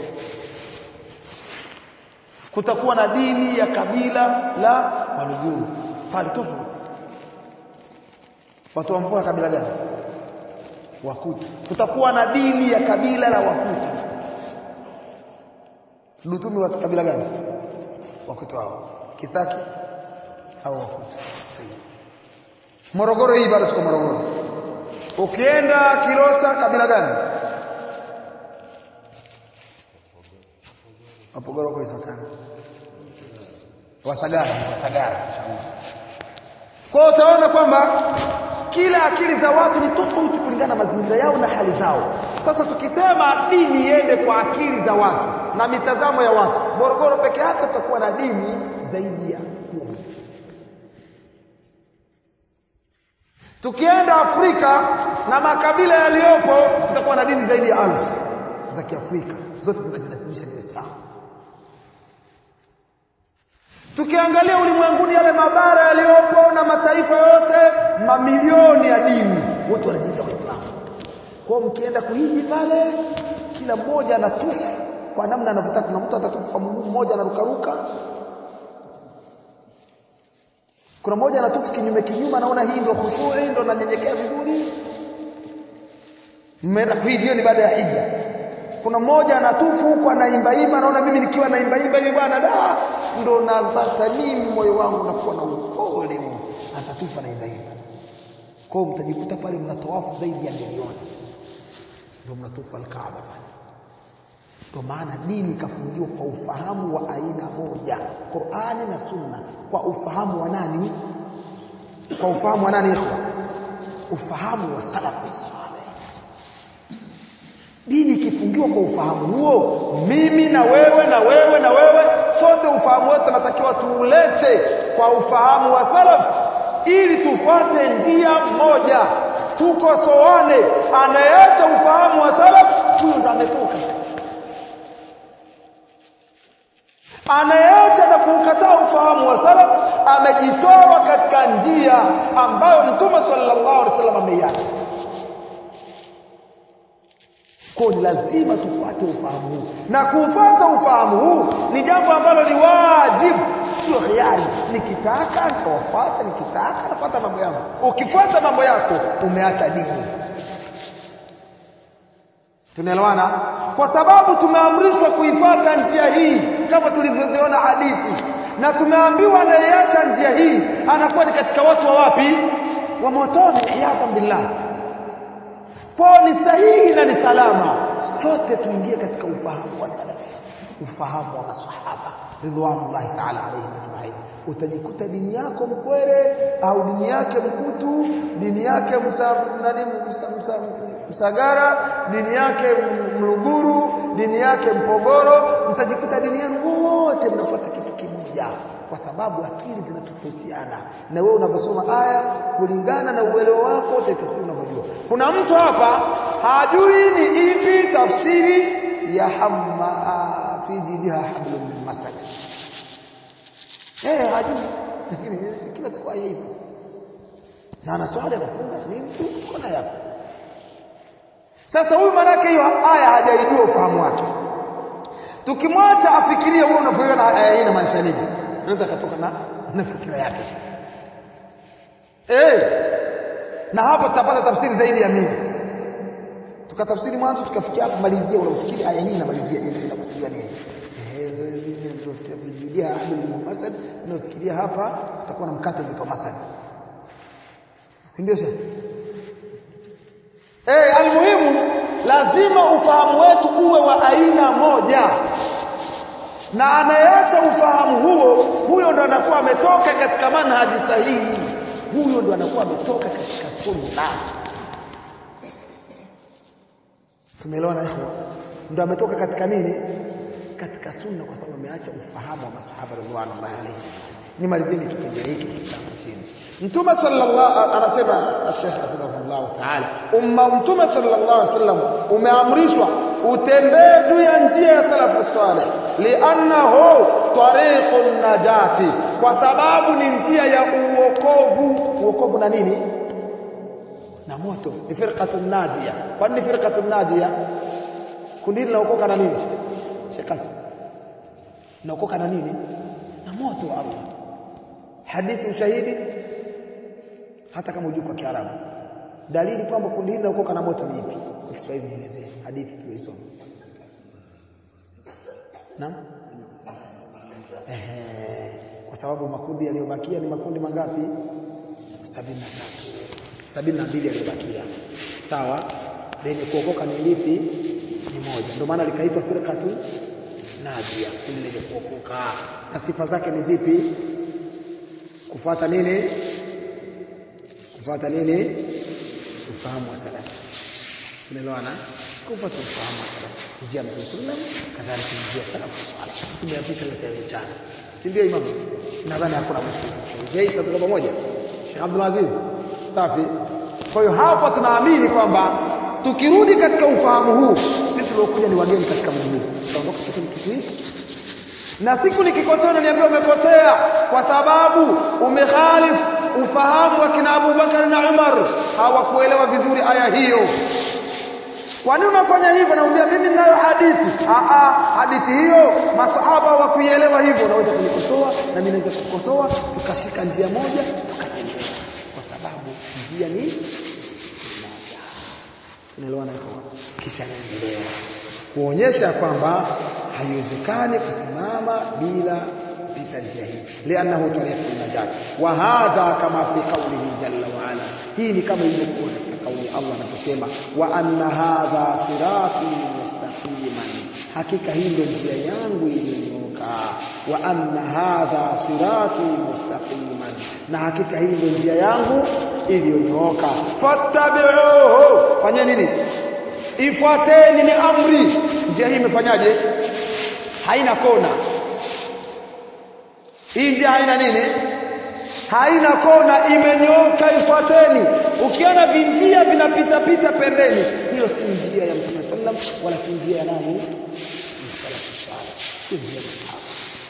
Speaker 2: kutakuwa na dini ya kabila la Waluguru pale tofauti watu wa mvua kabila gani Wakutu kutakuwa na dini ya kabila la Wakutu Lutumi wa kabila gani Wakutu hao Kisaki au Wakutu Morogoro hii bado tuko Morogoro ukienda Kilosa kabila gani Wapogoro kwa itokana Wasagara Wasagara kwa utaona kwamba kila akili za watu ni tofauti kulingana na mazingira yao na hali zao sasa tukisema dini iende kwa akili za watu na mitazamo ya watu Morogoro peke yake tutakuwa na dini zaidi ya kumi tukienda Afrika na makabila yaliyopo tutakuwa na dini zaidi ya alfu za Kiafrika zote zinajinasibisha na Uislamu Tukiangalia ulimwenguni yale mabara yaliyopo na mataifa yote mamilioni ya dini wote wanajiita Waislamu. Kwa mkienda kuhiji pale kila mmoja anatufu kwa namna anavyotaka kuna mtu atatufu kwa mguu mmoja anarukaruka kuna mmoja anatufu kinyume kinyume anaona hii ndio khushui ndio nanyenyekea vizuri mmeenda kuhiji hiyo ni baada ya hija kuna mmoja anatufu huko anaimba imba naona mimi nikiwa naimba imba hivi bwana da ndo napata mimi moyo wangu unakuwa na upole atatufu anaimba imba kwa hiyo mtajikuta pale mnatawafu zaidi ya milioni ndio mnatufu alkaaba pale ndio maana dini ikafungiwa kwa ufahamu wa aina moja Qur'ani na Sunna kwa ufahamu wa nani kwa ufahamu wa nani ikhwa ufahamu wa salafu saleh dini ikifungiwa kwa ufahamu huo mimi na wewe na wewe na wewe sote ufahamu wetu tunatakiwa tuulete kwa ufahamu wa salaf ili tufuate njia moja tukosoane anayeacha ufahamu wa salaf huyo ndo ametoka anayeacha na kuukataa ufahamu wa salaf amejitoa katika njia ambayo mtume sallallahu alaihi wasallam ameiacha kwa ni lazima tufuate ufahamu huu na kufuata ufahamu huu ni jambo ambalo ni wajibu sio hiari nikitaka nitawafuata nikitaka nafuata mambo yangu ukifuata mambo yako umeacha dini tunaelewana kwa sababu tumeamrishwa kuifuata njia hii kama tulivyoziona hadithi na tumeambiwa anayeacha njia hii anakuwa ni katika watu wa wapi wa motoni iyadhan billah kwao ni sahihi na ni salama sote tuingie katika ufahamu wa salafi ufahamu wa masahaba ridwanullahi ta'ala alayhim ajma'in utajikuta dini yako mkwere au dini yake mkutu dini yake msa, nani, msa, msa, msagara dini yake mluguru dini yake mpogoro mtajikuta dini yenu wote mnafuata kitu kimoja kwa sababu akili zinatofautiana na wewe unavyosoma aya kulingana na uelewa wako utatafsiri unavyojua kuna mtu hapa hajui ni ipi tafsiri ya hamma fi jidiha hablum min masad eh hajui lakini kila siku aya ipo na ana swali anafunga ni mtu kona yako sasa huyu manake hiyo aya hajaijua ufahamu wake tukimwacha afikirie wewe unavyoiona aya hii inamaanisha nini anaweza katoka na na fikira yake eh na hapo tutapata tafsiri zaidi ya mia tukatafsiri mwanzo tukafikia hapo malizia unafikiri aya hii inamalizia ile inakusudia nini unafikiria vijidia abdul masad unafikiria hapa utakuwa na mkate unaitwa masad si ndio shehe eh almuhimu lazima ufahamu wetu uwe wa aina moja na anayeacha ufahamu huo huyo ndo anakuwa ametoka katika manhaji sahihi huyo ndo anakuwa ametoka katika sunna tumeelewana ikhwa ndo ametoka katika nini katika sunna kwa sababu ameacha ufahamu wa masahaba radhiallahu alayhi nimalizeni kipengele hiki kitabu chini mtume sallallahu anasema Sheikh hafidhahullah ta'ala umma mtume sallallahu alaihi wasallam umeamrishwa utembee juu ya njia ya salafu salih li'annahu tariqun najati kwa sababu ni njia ya uokovu uokovu na nini na moto ni firqatun najia kwa nini firqatun najia kundi linaokoka na nini Sheikh Kasim linaokoka na nini na moto wa Allah hadithi ushahidi hata kama hujui kwa Kiarabu dalili kwamba kundi hili linaokoka na moto ni ipi kwa Kiswahili nielezee hadithi tulisoma naam ehe kwa sababu makundi yaliyobakia ni makundi mangapi 73 72 yaliyobakia sawa lenye kuokoka ni lipi ni moja ndio maana likaitwa firqatu najia kundi lenye kuokoka na sifa zake ni zipi kufuata nini kufuata nini ufahamu wa salaf tunaelewana kufuata ufahamu wa salaf njia ya Mtume sallam kadhalika njia ya salaf salih tumeyapita yote ya mchana si ndio imam nadhani hakuna mtu je sasa pamoja Sheikh Abdul Aziz safi kwa hiyo hapa tunaamini kwamba tukirudi katika ufahamu huu sisi tuliokuja ni wageni katika mji huu tutaondoka katika kitu hiki na siku nikikosea unaniambia umekosea kwa sababu umekhalifu ufahamu wa kina Abu Bakar na Umar hawakuelewa vizuri aya hiyo kwa nini unafanya hivyo naambia mimi ninayo hadithi a a hadithi hiyo masahaba hawakuielewa hivyo unaweza kunikosoa na mimi naweza kukosoa tukashika njia moja tukatembea kwa sababu njia ni moja tunaelewana hivyo kisha naendelea kuonyesha kwamba haiwezekani kusimama bila kupita njia hii lianahu tariqul najat wa hadha kama fi qawlihi jalla wa ala hii ni kama ilivyokuwa katika kauli Allah anaposema wa anna hadha sirati mustaqiman hakika hii ndio njia yangu iliyonyooka wa anna hadha sirati mustaqiman na hakika hii ndio njia yangu iliyonyooka fattabi'uhu fanya nini ifuateni ni amri njia hii imefanyaje haina kona hii njia haina nini haina kona imenyoka ifuateni ukiona vinjia vinapita pita pembeni hiyo si njia ya mtume sallam wala si njia ya nani salafu salih si njia ya sahaba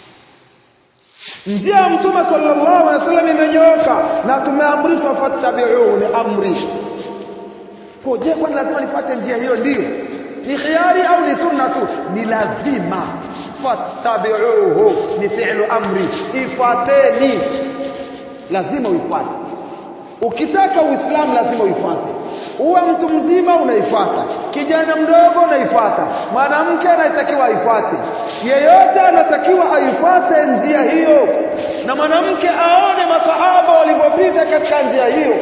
Speaker 2: njia ya mtume sallallahu alaihi wasallam imenyooka na tumeamrishwa fattabi'uhu ni amri kwa je kwani lazima nifuate njia hiyo ndiyo ni khiari au ni sunna tu ni lazima fattabi'uhu ni fi'lu amri ifuateni lazima uifuate ukitaka uislamu lazima uifuate uwe mtu mzima unaifuata kijana mdogo unaifuata mwanamke anatakiwa aifuate yeyote anatakiwa aifuate njia hiyo na mwanamke aone masahaba walivyopita katika njia hiyo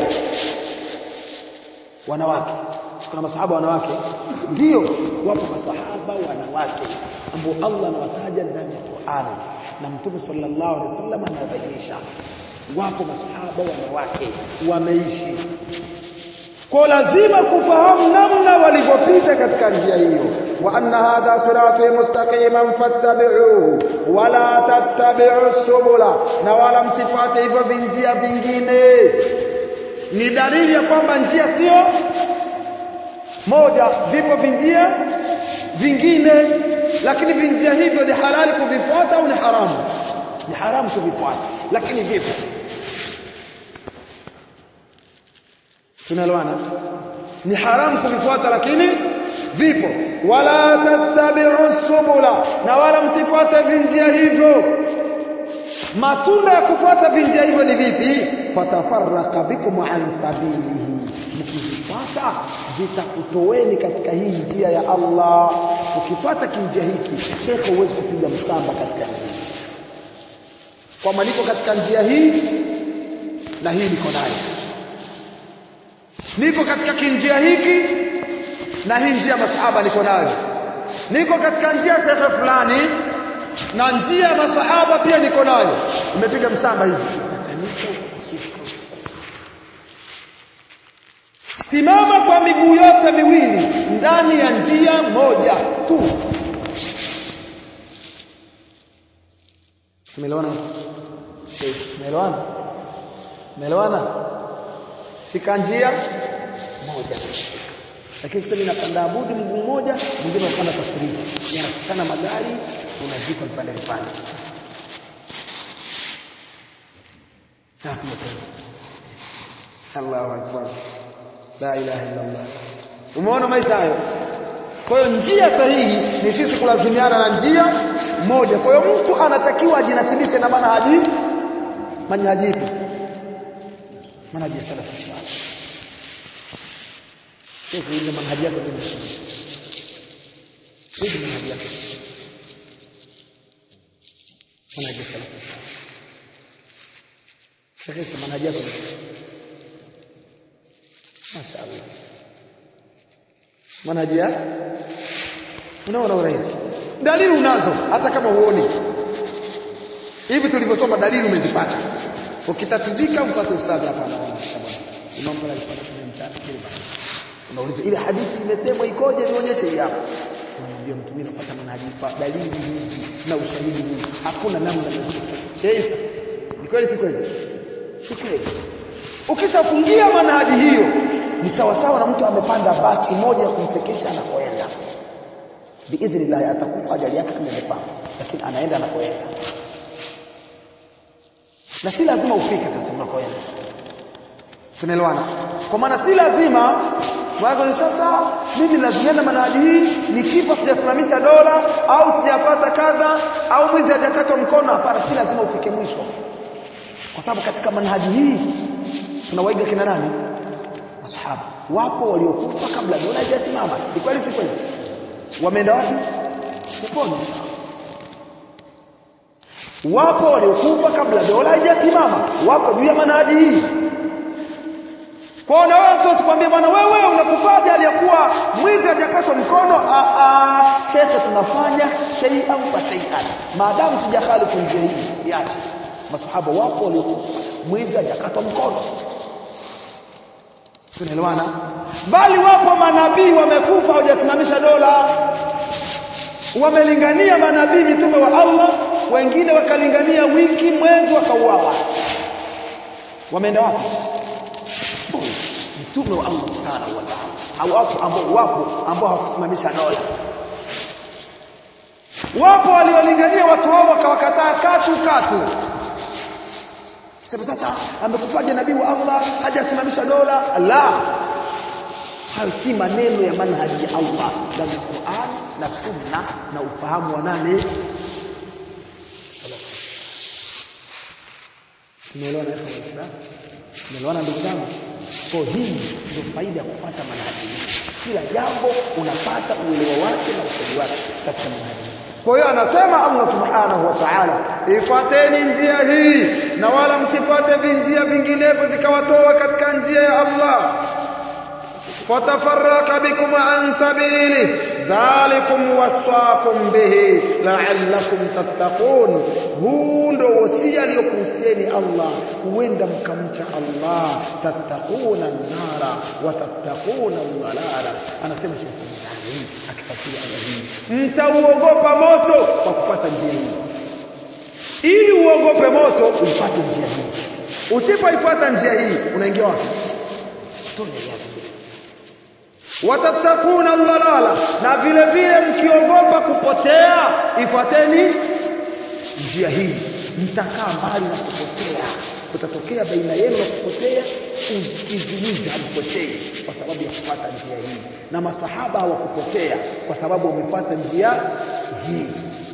Speaker 2: wanawake kuna masahaba wanawake ndio wapo masahaba wanawake ambao Allah anawataja ndani ya Qur'an na Mtume sallallahu alaihi wasallam anabainisha wapo masahaba wanawake wameishi kwa lazima kufahamu namna walivyopita katika njia hiyo wa anna hadha sirati mustaqiman fattabi'uhu wala tattabi'u subula na wala msifate hivyo vinjia vingine ni dalili ya kwamba njia sio moja vipo vinjia vingine lakini vinjia hivyo ni halali kuvifuata au ni haramu ni haramu kuvifuata lakini vipo tunaelewana ni haramu kuvifuata lakini vipo wala tattabi'u subula na wala msifuate vinjia hivyo matunda ya kufuata vinjia hivyo ni vipi fatafarraqa bikum an sabilihi mkizifuata zitakutoweni katika hii njia ya Allah ukifuata kinjia hiki shekhe huwezi kupiga msamba katika njia kwamba niko katika njia hii na hii niko nayo niko katika kinjia hiki na hii njia masahaba niko nayo niko katika njia shekhe fulani na njia ya masahaba pia niko nayo umepiga msamba hivi atanika ukasuka simama kwa miguu yote miwili ndani ya njia moja tu tumeelewana tumeelewana tumeelewana shika njia moja lakini kusema inapanda abudi mguu mmoja mwingine unapanda tasrifu yanakutana magari unazikwa vipande vipande alafu tena Allahu akbar la ilaha illa Allah umeona maisha hayo kwa hiyo njia sahihi ni sisi kulazimiana na njia moja kwa hiyo mtu anatakiwa ajinasibishe na manhaji manhaji ipi manhaji salafu salih sio kuiga manhaji yako ndio hivi manhaji yako manhaji salafu salih shekhe manhaji yako mashaallah manhaji ya unaona urahisi dalili unazo hata kama huoni hivi tulivyosoma dalili umezipata ukitatizika mfuate ustadhi hapa anaona imam pala alipata kwenye mtani kile bana unauliza ile hadithi imesemwa ikoje nionyeshe hii hapa unamwambia mtu mimi nafuata manhaji kwa dalili hizi na ushahidi huu hakuna namna sheisa ni kweli si kweli si kweli ukishafungia manhaji hiyo ni sawa sawa na mtu amepanda basi moja ya kumfikisha anakoenda biidhnillah atakufa ajali yake kama imepangwa lakini anaenda anakoenda na si lazima ufike sasa unakoenda tunaelewana kwa maana si lazima Mwanzo sasa mimi lazimiana manhaji hii nikifa sijasimamisha dola au sijapata kadha au mwizi hajakatwa mkono hapana si lazima ufike mwisho kwa sababu katika manhaji hii tunawaiga kina nani masahaba wapo waliokufa kabla dola haijasimama ni kweli si kweli wameenda wapi peponi wapo waliokufa kabla dola haijasimama wapo juu ya manhaji hii kwa na wewe mtu usikwambie bwana wewe unakufaje aliyakuwa mwizi hajakatwa mkono a a shekhe tunafanya shay'an fa shay'an maadamu sijakhalifu njia hii iache masahaba wapo waliokufa mwizi hajakatwa mkono tunaelewana bali wapo manabii wamekufa hawajasimamisha dola wamelingania manabii mitume wa Allah wengine wakalingania wiki mwezi wakauawa wameenda wapi mitume wa Allah subhanahu wa ta'ala au wapo ambao wapo ambao hawakusimamisha dola wapo waliolingania watu wao wakawakataa katu katu sasa sasa amekufaje nabii wa Allah hajasimamisha dola la hayo si maneno ya manhaji ya Allah ndani ya Qur'an na sunna na ufahamu wa nane tumeelewana ikhwan tumeelewana ndugu zangu kwa hii ndio faida ya kufuata manhaji kila jambo unapata uelewa wake na usaidi wake katika manhaji kwa hiyo anasema Allah subhanahu wa ta'ala ifuateni njia hii na wala msifuate vinjia vinginevyo vikawatoa katika njia ya Allah fatafarraka bikum an sabili dhalikum wasaakum bihi la'allakum tattaqun huu ndo wasia aliyokuhusieni Allah huenda mkamcha Allah tattaquna an-nara wa tattaquna ad-dhalala anasema Sheikh Mzani akifasiri aya hii mtauogopa moto kwa kufuata njia hii ili uogope moto ufuate njia hii usipoifuata njia hii unaingia wapi tone ya watattakuna dhalala na vile vile mkiogopa kupotea ifuateni njia hii mtakaa mbali na kupotea kutatokea baina yenu na kupotea kizuizi hampotei kwa sababu ya kufuata njia hii na masahaba hawakupotea kwa sababu wamefuata njia hii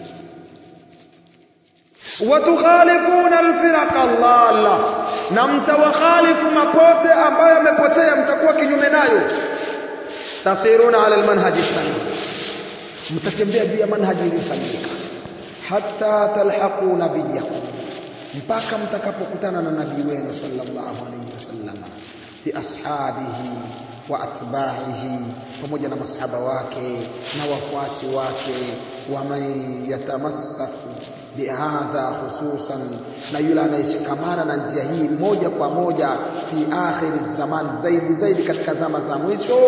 Speaker 2: watukhalifuna alfiraqa dhalla na mtawakhalifu mapote ambayo yamepotea mtakuwa kinyume nayo tasiruna ala almanhaji salim mtatembea juu ya manhaji iliyosalimika hatta talhaqu nabiyakum mpaka mtakapokutana na nabii wenu sallallahu alayhi wasallam fi ashabihi wa atba'ihi pamoja na masahaba wake na wafuasi wake wa man yatamassaku bihadha hususan na yule anayeshikamana na njia hii moja kwa moja fi akhiri zaman zaidi zaidi katika zama za mwisho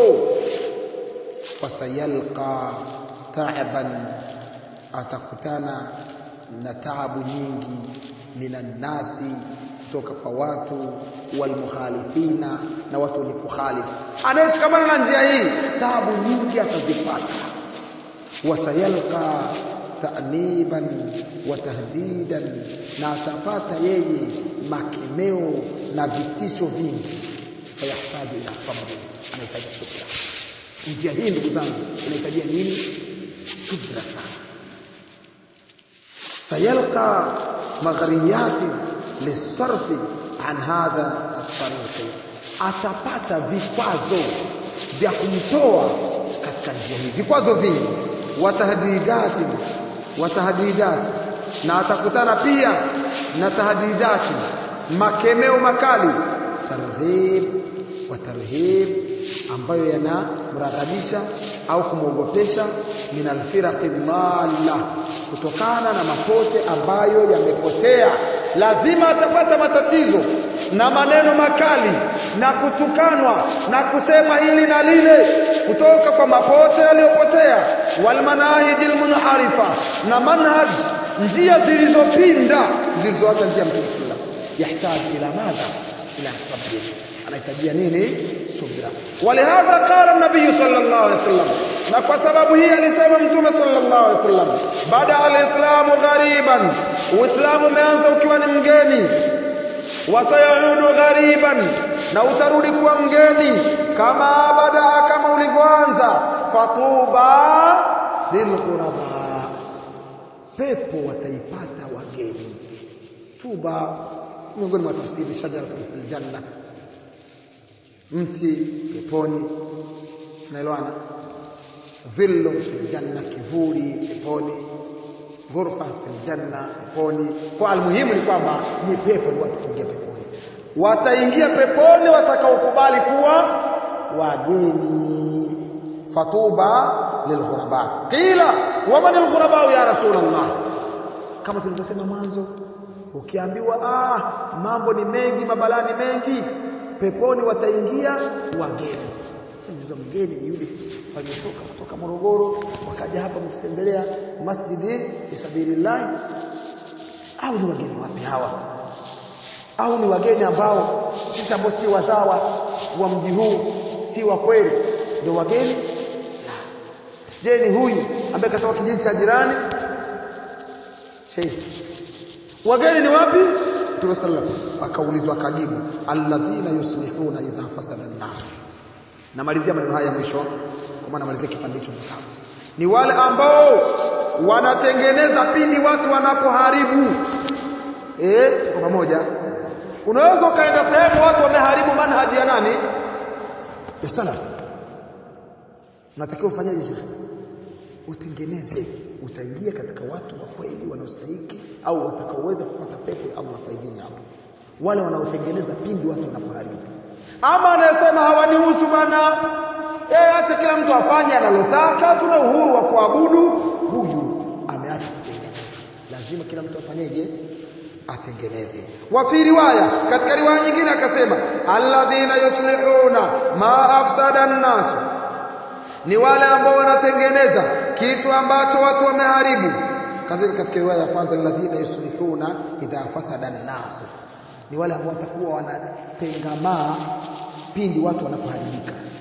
Speaker 2: fasayalqa ta'ban atakutana na taabu nyingi minan nasi kutoka kwa watu walmukhalifina na watu wenye kukhalifu anayeshikamana na njia hii taabu nyingi atazipata wasayalqa ta'niban wa tahdidan na atapata yeye makemeo na vitisho vingi fayahitaji ila sabri anahitaji subra njia hii ndugu zangu inahitajia nini subra sana sayalqa maghriyati lisarfi an hadha at-tariq atapata vikwazo vya kumtoa katika njia hii vikwazo vingi watahdidati watahdidati na atakutana pia na tahdidati makemeo makali targhib wa tarhib ambayo yanamraghadisha au kumwogopesha min alfiraqi dhalla kutokana na mapote ambayo yamepotea lazima atapata matatizo na maneno makali na kutukanwa na kusema hili na lile kutoka kwa mapote yaliyopotea walmanahiji almunharifa na manhaj njia zilizopinda zilizoacha njia mtume sallallahu yahitaji ila madha ila sabri anahitajia nini subra walihadha qala an-nabiy sallallahu alaihi wasallam na kwa sababu hii alisema mtume sallallahu alaihi wasallam baada al-islamu ghariban uislamu umeanza ukiwa ni mgeni wasayaudu ghariban na utarudi kuwa mgeni kama badaa kama ulivyoanza fatuba lilghuraba pepo wataipata wageni tuba miongoni mwa tafsiri shajaratun fil janna mti peponi tunaelewana dhillu fil janna kivuli peponi ghurfa fil janna peponi kwa almuhimu ni kwamba ni pepo ni watu kuingia peponi wataingia peponi watakaokubali kuwa wageni fatuba lilghuraba qila waman alghuraba ya rasulullah kama tulivyosema mwanzo ukiambiwa ah mambo ni mengi mabalani mengi peponi wataingia wageni sasa mgeni ni yule waliotoka kutoka Morogoro wakaja hapa mtutembelea masjidi fisabilillah au ni wageni wapi hawa au ni wageni ambao sisi ambao si wazawa wa mji huu si wa kweli ndio wageni je ni huyu ambaye katoka kijiji cha jirani Chase wageni ni wapi Mtume sallam akaulizwa akajibu alladhina yuslihuna idha fasada an-nas namalizia maneno haya mwisho kwa maana namalizia kipande hicho mkao ni wale ambao wanatengeneza pindi watu wanapoharibu eh tuko pamoja unaweza ukaenda sehemu watu wameharibu manhaji ya nani ya salaf unatakiwa ufanyaje shekhi utengeneze utaingia katika watu wa kweli wanaostahiki au watakaoweza kupata pepo ya Allah kwa idhini ya Allah wale wanaotengeneza pindi watu wanapoharibu ama anayesema hawanihusu bana eh acha kila mtu afanye analotaka tuna uhuru wa kuabudu huyu ameacha kutengeneza lazima kila mtu afanyeje atengeneze wa fi riwaya katika riwaya nyingine akasema alladhina yuslihuna ma afsada an-nas ni wale ambao wanatengeneza kitu ambacho watu wameharibu kadhalika katika riwaya ya kwanza alladhina yuslihuna idha fasada an-nas ni wale ambao watakuwa wanatengamaa pindi watu wanapoharibika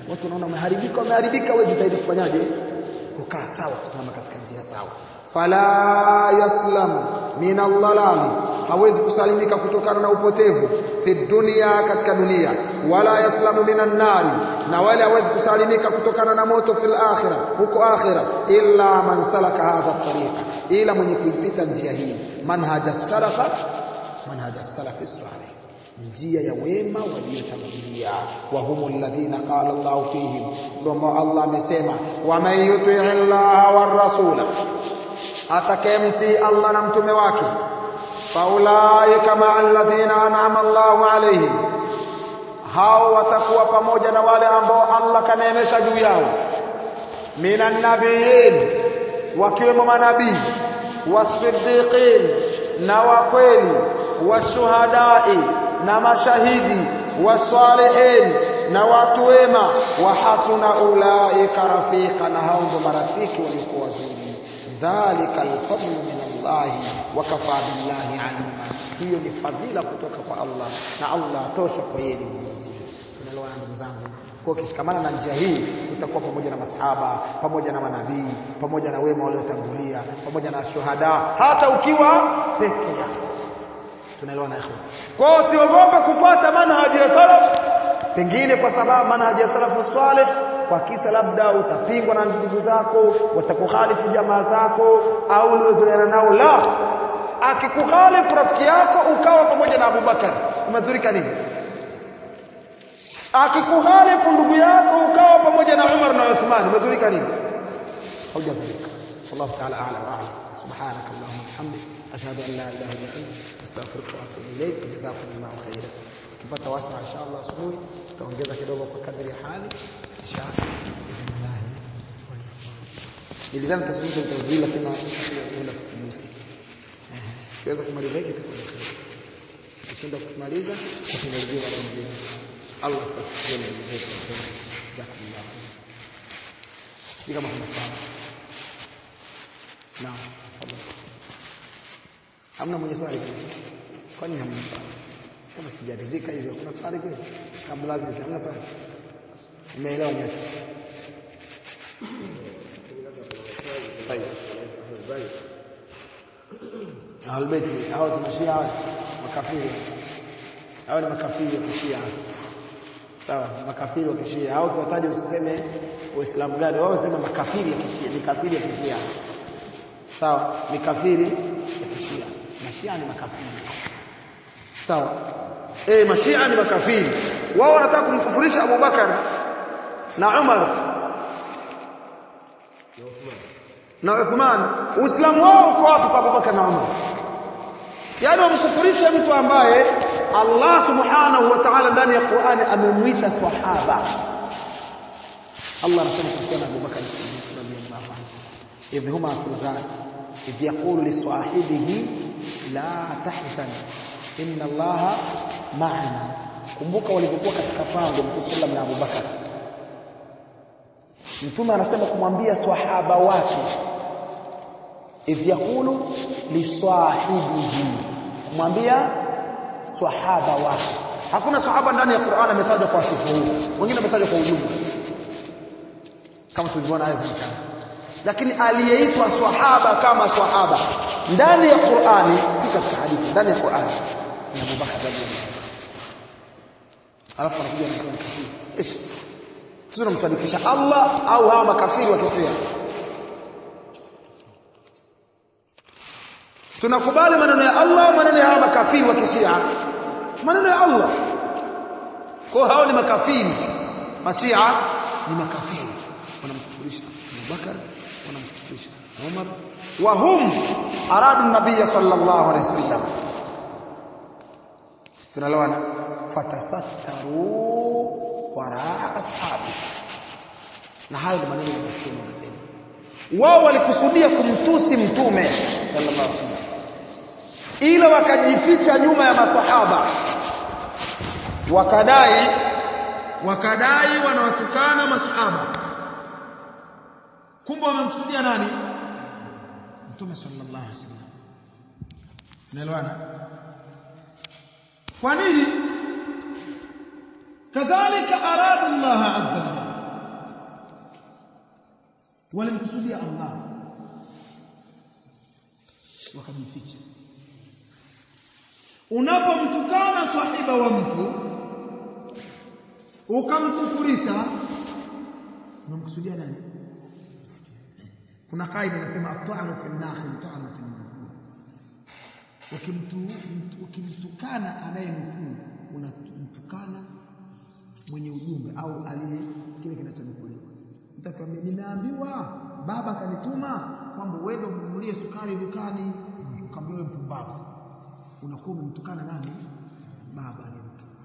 Speaker 2: watu wanaona wameharibika wameharibika wewe jitahidi kufanyaje kukaa sawa kusimama katika njia sawa fala yaslam min allalali hawezi kusalimika kutokana na upotevu fi dunia katika dunia wala yaslamu minan nari na wala hawezi kusalimika kutokana na moto fil akhira huko akhira illa man salaka hadha tariqa ila mwenye kuipita njia hii manhaja salafa manhaja salafi salih njia ya wema waliotangulia wa humul ladhina qala Allah fihim ndio ambao Allah amesema wa man yuti Allah war rasula atakayemtii Allah na mtume wake faulaika ma alladhina an'ama Allahu alaihim hao watakuwa pamoja na wale ambao Allah kaneemesha juu yao minan nabiyyin wakiwemo manabii wasiddiqin na wakweli washuhadai na mashahidi wasalihin na watu wema wa hasuna ulaika rafika na hao ndo marafiki waliokuwa wazuri dhalika alfadlu min Allah wa kafa billahi alima hiyo ni fadhila kutoka kwa Allah na Allah atosha kwa yeye mwenyezi tunaelewana ndugu zangu kwa ukishikamana na njia hii utakuwa pamoja na masahaba pamoja na manabii pamoja na wema waliotangulia pamoja na shuhada hata ukiwa peke yako tunaelewana ikhwan kwa hiyo usiogope kufuata manhaji ya salaf pengine kwa sababu manhaji ya salafu salih kwa kisa labda utapingwa na ndugu zako watakukhalifu jamaa zako au uliozoeana nao la akikukhalifu rafiki yako ukawa pamoja na Abubakar umedhurika nini akikukhalifu ndugu yako ukawa pamoja na Umar na Uthman umedhurika nini haujadhurika wallahu ta'ala a'lam wa a'lam subhanak allahumma bihamdik ashhadu an la ilaha illa anta astaghfiruka wa atubu ilayk jazakumullahu khairan tukipata wasa inshallah asubuhi tutaongeza kidogo kwa kadri ya hali kisha bismillah nilidhani tazungumza utawili lakini naenda kusimusi kiweza kumaliza hiki tutakuwa tukishinda kumaliza tutamalizia baada ya Allah atakuwa na mzetu jazakumullah sisi kama kuna sana naam hamna mwenye swali kabisa kwani hamna swali kama sijaridhika hivyo kuna swali kweli kabla aziz hamna swali umeelewa nyote Ahlulbeiti hao si mashia hao makafiri hao ni makafiri wa kishia sawa makafiri wa kishia hao kiwataja usiseme waislamu gani wao wasema makafiri ya kishia ni kafiri ya kishia sawa ni kafiri ya kishia mashia ni makafiri sawa eh mashia ni makafiri wao wanataka kumkufurisha Abu Bakar na Umar na Uthman Uislamu wao uko wapi kwa Abu Bakar na Umar yaani wamkufurisha mtu ambaye Allah subhanahu wa ta'ala ndani ya Qur'ani amemwita sahaba Allah anasema kuhusiana Abu Bakar Siddiq radhiyallahu anhu idh huma fil ghar idh yaqulu li sahibihi la tahzan inna Allah ma'ana kumbuka walipokuwa katika pango Mtume sallam na Abu Bakar Mtume anasema kumwambia swahaba wake idh yaqulu li sahibihi kumwambia swahaba wake hakuna sahaba ndani ya Qur'an ametajwa kwa sifa huu wengine ametajwa kwa ujumla kama tulivyoona aya za mchana lakini aliyeitwa swahaba kama swahaba ndani ya Qur'ani si katika hadithi ndani ya Qur'ani ni Abu Bakar radhiyallahu alafu anakuja anasema kafiri ish sisi tunamsadikisha Allah au hawa makafiri wa kafiri tunakubali maneno ya Allah maneno ya hawa makafiri wa kishia maneno ya Allah kwa hao ni makafiri mashia ni makafiri wanamkufurisha Abu Bakar wanamkufurisha Umar wa hum aradu nabiy sallallahu alaihi wasallam tunalawana fatasattaru waraa ashabi na hayo ni maneno ya mtume anasema wao walikusudia kumtusi mtume sallallahu alaihi wasallam ila wakajificha nyuma ya masahaba wakadai wakadai wanawatukana masahaba kumbe wamemkusudia nani mtume sallallahu alaihi wasallam tunaelewana kwa nini kadhalika arada Allah azza wa walimkusudia Allah wakajificha unapomtukana swahiba wa mtu ukamkufurisha unamkusudia nani kuna kaida inasema at-ta'nu fi an-nakhil ta'nu fi an-nukul ukimtu ukimtukana anayenukuu unamtukana mwenye ujumbe au aliye kile kinachonukuliwa utakwambia nimeambiwa baba kanituma kwamba uende umnunulie sukari dukani ukamwambia wewe mpumbavu unakuwa umemtukana nani baba aliyemtuma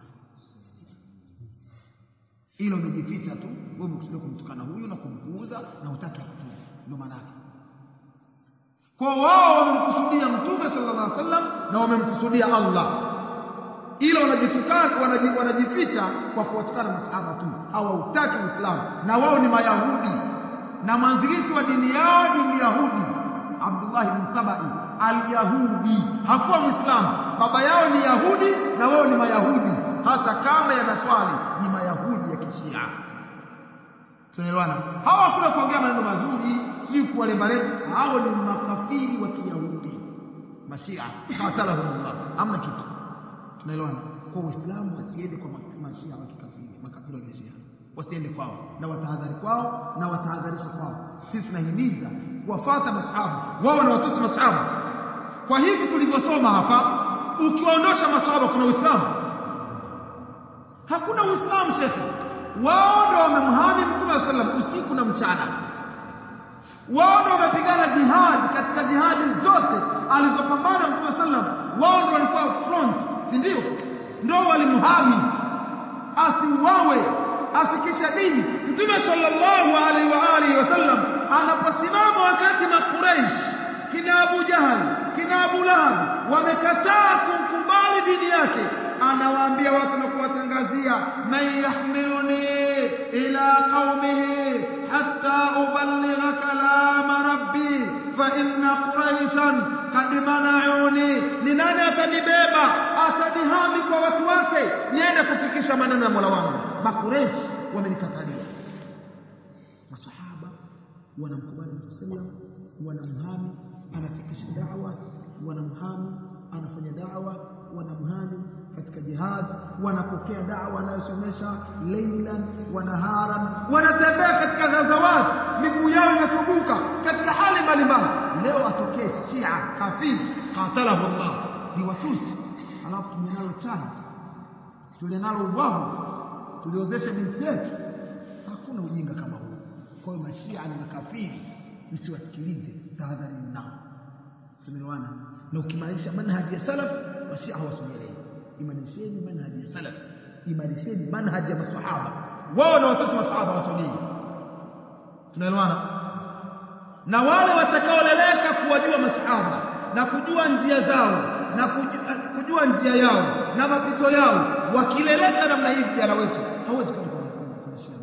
Speaker 2: ilo umejificha tu wewe umekusudia kumtukana huyu na kumpuuza na hutaki akutuma ndio maana yake kwa wao wamemkusudia mtume sallallahu alaihi wasallam na wamemkusudia Allah ila wanajitukana wanaji, wanajificha kwa kuwatukana masahaba tu hawataki Uislamu na wao ni Mayahudi na mwanzilishi wa dini yao ni Myahudi Abdullah ibn Sabai al-Yahudi hakuwa Muislamu baba yao ni Yahudi na wao ni Mayahudi hata kama yanaswali ni Mayahudi ya Kishia tunaelewana hawa hakuna kuongea maneno mazuri si kuwalembalemba hao ni makafiri wa Kiyahudi mashia qatalahumullah amna kitu tunaelewana kwa Uislamu wasiende kwa mashia wa kikafiri makafiri wa Kishia wasiende kwao na watahadhari kwao na watahadharisha kwao sisi tunahimiza kuwafuata masahaba wao na watusi masahaba kwa hivi tulivyosoma hapa ukiwaondosha masahaba kuna Uislamu hakuna Uislamu shekhe wao ndio wamemhami Mtume wa sallam usiku na mchana wao ndio wamepigana jihad katika jihadi zote alizopambana Mtume wa sallam wao ndio walikuwa front si ndio ndio walimhami asiuawe afikisha dini Mtume sallallahu alaihi wa alihi wasallam anaposimama wakati makuraish kina Abu Jahal kina Abu Lahab wamekataa kumkubali dini yake anawaambia watu na kuwatangazia man yahmiluni ila qaumihi hatta uballigha kalama rabbi fa inna quraishan kad mana'uni ni nani atanibeba atanihami kwa watu wake niende kufikisha maneno ya Mola wangu makureish wamenikatalia masahaba wanamkubali sallam wanamhami anafikisha da'wa wanamhami anafanya da'wa wanamhami katika jihad wanapokea da'wa anayosomesha leilan wa naharan wanatembea katika ghazawat miguu yao inasubuka katika hali mbalimbali leo atokee shia hafiz qatalahu Allah ni watusi alafu tumenalo chana tulinalo ubavu tuliozesha binti yetu hakuna ujinga kama huo kwa hiyo mashia ni makafiri msiwasikilize tahadharini nao tumeelewana na ukimarisha manhaji ya salaf mashia hawasogelei imarisheni manhaji ya salaf imarisheni manhaji ya masahaba wao na watoto masahaba wasogei tunaelewana na wale watakaoleleka kuwajua masahaba na kujua njia zao na kujua, kujua njia yao na mapito yao wakileleka namna hii vijana wetu hawezi kwenda kwa shia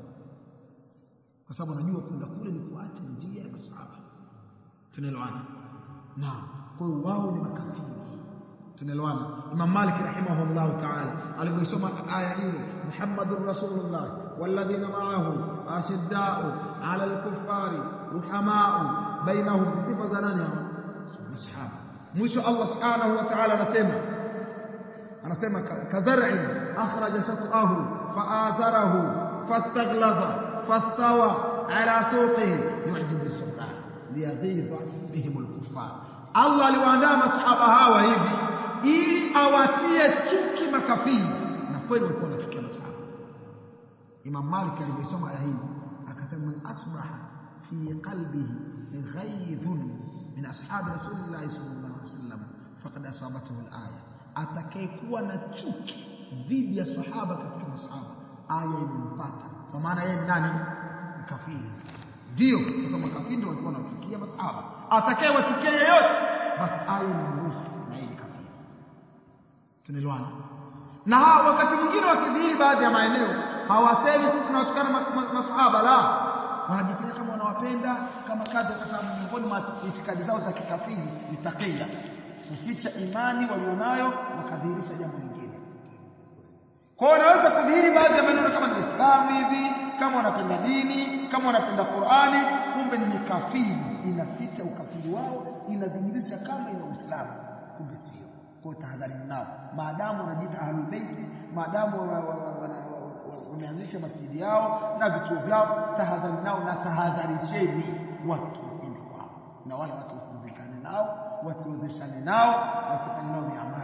Speaker 2: kwa sababu anajua kwenda kule ni kuacha njia ya masahaba tunaelewana naam kwa hiyo wao ni makafiri tunaelewana Imam Malik rahimahullah ta'ala alivyosoma aya ile Muhammadur Rasulullah walladhina ma'ahu ashidda'u 'ala al-kuffari ruhama'u bainahum sifa za nani hao masahaba mwisho Allah subhanahu wa ta'ala anasema anasema kazar'in akhraja shat'ahu fa'azarahu fastaghlaza fastawa 'ala suqihi yu'jibu as-surra liyaghiza bihim al-kuffar Allah aliwaandaa masahaba hawa hivi ili awatie chuki makafiri na kweli walikuwa wanachukia masahaba Imam Malik aliposoma aya hii akasema man asbaha fi qalbihi ghaythun min ashabi rasulillah sallallahu alaihi wasallam faqad asabathu al-aya atakayekuwa na chuki dhidi ya sahaba katika masahaba aya imempata kwa maana yeye ni nani kafiri ndio kwa sababu makafiri ndio walikuwa wanachukia masahaba atakayewachukia yeyote basi aya inamruhusu na yeye kafiri tunaelewana na hawa wakati mwingine wakidhihiri baadhi ya maeneo hawasemi sisi tunawatukana masahaba la wanajifanya kama wanawapenda kama kazi kwa sababu miongoni mwa itikadi zao za kikafiri ni taqiya kuficha imani walionayo wakadhihirisha jambo lingine kwa hiyo wanaweza kudhihiri baadhi ya maneno kama ni Uislamu hivi kama wanapenda dini kama wanapenda Qur'ani kumbe ni mikafiri inaficha ukafiri wao inadhihirisha kama ina Uislamu kumbe sio kwa tahadhari nao maadamu wanajiita ahlul bait maadamu wameanzisha masjidi yao na vituo vyao tahadhari nao na tahadharisheni watu wasiende kwao na wale watu wasizikane nao wasiozeshane nao wasifanye nao miamala